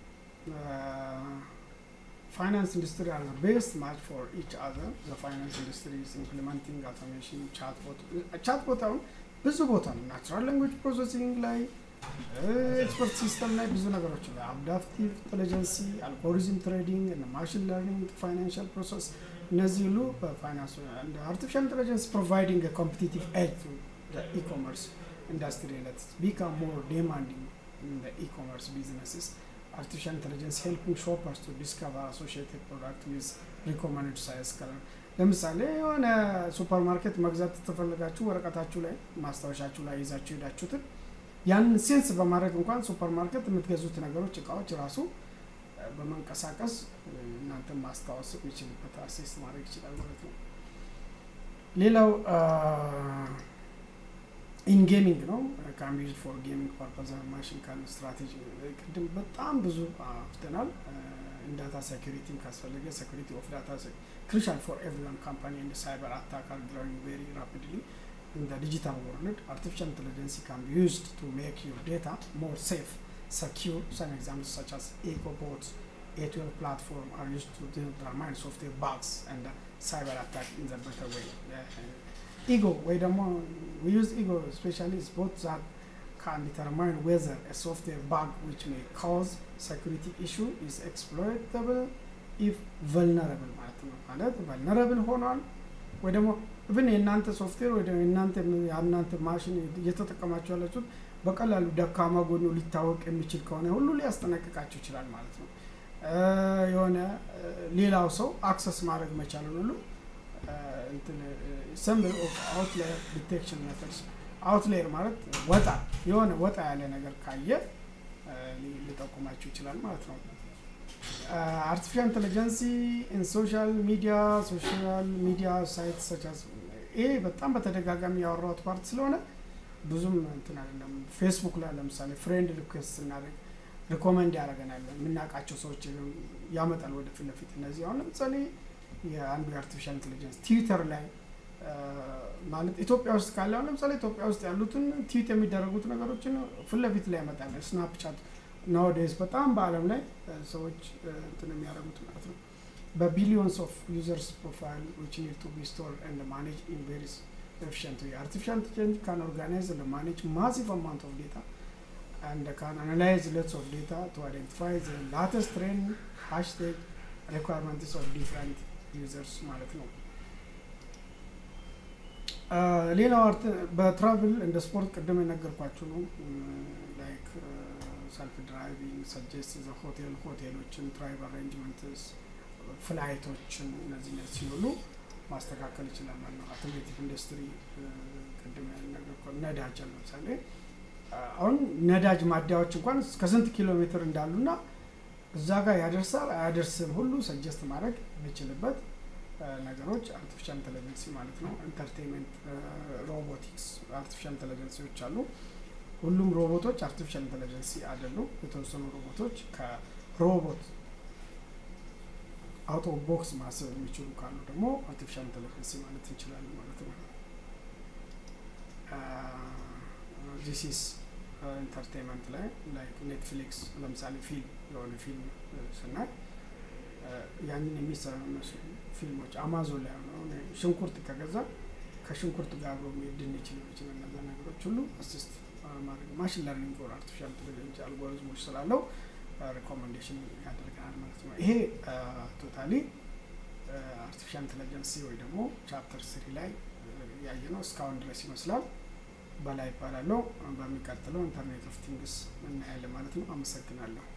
S1: finance industry are the best match for each other. The finance industry is implementing automation, chatbot. chatbot አሁን ብዙ ቦታ ነው። ናቹራል ላንጉጅ ፕሮሰሲንግ ላይ ኤክስፐርት ሲስተም ላይ ብዙ ነገሮች ላይ አዳፕቲቭ ኢንቴሊጀንሲ፣ አልጎሪዝም ትሬዲንግ እና ማሽን ለርኒንግ ፋይናንሻል ፕሮሰስ እነዚህ ሁሉ በፋይናንስ አርቲፊሻል ኢንቴሊጀንስ ፕሮቫይዲንግ ኮምፒቲቲቭ ኤጅ ቱ ኢኮመርስ ኢንዱስትሪ ለት ቢካም ሞር ዴማንዲንግ ኢን ኢኮመርስ ቢዝነስስ artificial intelligence helping shoppers to discover associated product with recommended size color ለምሳሌ የሆነ ሱፐር ማርኬት መግዛት ተፈለጋችሁ ወረቀታችሁ ላይ ማስታወሻችሁ ላይ ይዛችሁ ሄዳችሁትን ያንን ሴንስ በማድረግ እንኳን ሱፐር ማርኬት የምትገዙት ነገሮች እቃዎች ራሱ በመንቀሳቀስ እናንተ ማስታወስ የሚችልበት አሴስ ማድረግ ይችላል ማለት ነው። ሌላው ኢን ጌሚንግ ነው ካን ዩዝ ፎር ጌሚንግ ፐርፐዝ ማሽን ካን ስትራቴጂ ቅድም በጣም ብዙ አፍተናል። ዳታ ሴኩሪቲም ካስፈለገ ሴኩሪቲ ኦፍ ዳታ ክሪሻል ፎር ኤቭሪዋን ካምፓኒ ኤንድ ሳይበር አታክ አር ግሮዊንግ ቬሪ ራፒድሊ ኢን ዘ ዲጂታል ወርልድ አርቲፊሻል ኢንቴሊጀንስ ካን ቢ ዩዝድ ቱ ሜክ ዩር ዴታ ሞር ሴፍ secure. Some examples such as EcoBots, A12 platform are used to determine software bugs and uh, cyber attack in the better way. Uh, ego, ወይ ደግሞ we use ego especially is both that can determine whether a software bug which may cause security issue is exploitable if vulnerable ማለት ነው። ማለት vulnerable ሆኗል ወይ ደግሞ ብን የእናንተ ሶፍትዌር ወይ ደግሞ የእናንተ የእናንተ ማሽን እየተጠቀማችሁ ያላችሁት በቀላሉ ደካማ ጎኑ ሊታወቅ የሚችል ከሆነ ሁሉ ሊያስጠነቅቃችሁ ይችላል ማለት ነው። የሆነ ሌላው ሰው አክሰስ ማድረግ መቻልን ሁሉ ሰምብል ኦፍ አውትላየር ዲቴክሽን ሜተድስ አውትላየር ማለት ወጣ የሆነ ወጣ ያለ ነገር ካየ ሊጠቁማችሁ ይችላል ማለት ነው። አርቲፊሻል ኢንቴሊጀንሲ ኢን ሶሻል ሚዲያ ሶሻል ሚዲያ ሳይት ሰቻስ ይሄ በጣም በተደጋጋሚ ያወራሁት ፓርት ስለሆነ ብዙም እንትን አይደለም። ፌስቡክ ላይ ለምሳሌ ፍሬንድ ሪኩዌስት ስናደርግ ሪኮመንድ ያደርገናል የምናውቃቸው ሰዎች ያመጣል ወደ ፊት ለፊት። እነዚህ አሁን ለምሳሌ የአንዱ የአርቲፊሻል ኢንቴሊጀንስ ትዊተር ላይ ማለት ኢትዮጵያ ውስጥ ካለ አሁን ለምሳሌ ኢትዮጵያ ውስጥ ያሉትን ትዊት የሚደረጉት ነገሮችን ፊት ለፊት ላይ ያመጣል። ስናፕቻት ናውዴዝ በጣም በአለም ላይ ሰዎች እንትን የሚያደርጉት ማለት ነው። በቢሊዮንስ ኦፍ ዩዘርስ ፕሮፋይል ዊች ኒድ ቱ ቢ ስቶር ኤንድ ማኔጅ ኢን ቬሪስ efficient way. Artificial intelligence can organize and manage massive amount of data and can analyze lots of data to identify the latest trend, hashtag, requirements of different users ማለት ነው። ሌላው በትራቭል እንደ ስፖርት ቅድም የነገርኳችሁ ነው። ላይክ ሰልፍ ድራይቪንግ ሰጀስት ዘ ሆቴል ሆቴሎችን ትራይቭ አሬንጅመንትስ ፍላይቶችን እነዚህ እነዚህ ሲሆኑ ማስተካከል ይችላል ማለት ነው። አውቶሞቲቭ ኢንዱስትሪ ቅድም ያልነገርኩህ ነዳጅ ለምሳሌ አሁን ነዳጅ ማደያዎች እንኳን ከስንት ኪሎ ሜትር እንዳሉና እዛ ጋር ያደርሳል አያደርስም ሁሉ ሰጀስት ማድረግ የሚችልበት ነገሮች አርቲፊሻል ኢንቴሊጀንሲ ማለት ነው። ኢንተርቴንመንት፣ ሮቦቲክስ አርቲፊሻል ኢንቴሊጀንሲዎች አሉ። ሁሉም ሮቦቶች አርቲፊሻል ኢንቴሊጀንሲ አይደሉም። የተወሰኑ ሮቦቶች ከሮቦት አውቶ ቦክስ ማሰብ የሚችሉ ካሉ ደግሞ አርቲፊሻል ኢንቴሊጀንሲ ማለት እንችላለን ማለት ነው። ዚሲስ ኢንተርቴንመንት ላይ ላይክ ኔትፍሊክስ ለምሳሌ ፊልም የሆነ ፊልም ስናይ ያንን የሚሰሩ ፊልሞች አማዞን ላይ ሆነ ሽንኩርት ከገዛ ከሽንኩርት ጋር አብሮ የሚሄድ ድንች ሊሆን ይችላል። እነዛ ነገሮች ሁሉ አሲስት ማድረግ ማሽን ለርኒንግ ኦር አርቲፊሻል ኢንቴሊጀንስ አልጎሪዝሞች ስላለው ሪኮሜንዴሽን ያደርገናል ማለት ነው። ይሄ ቶታሊ አርቲፊሻል ኢንቴሊጀንሲ ወይ ደግሞ ቻፕተር ስሪ ላይ ያየ ነው እስካሁን ድረስ ይመስላል። በላይ ይባላለው። በሚቀጥለው ኢንተርኔት ኦፍ ቲንግስ እናያለን ማለት ነው። አመሰግናለሁ።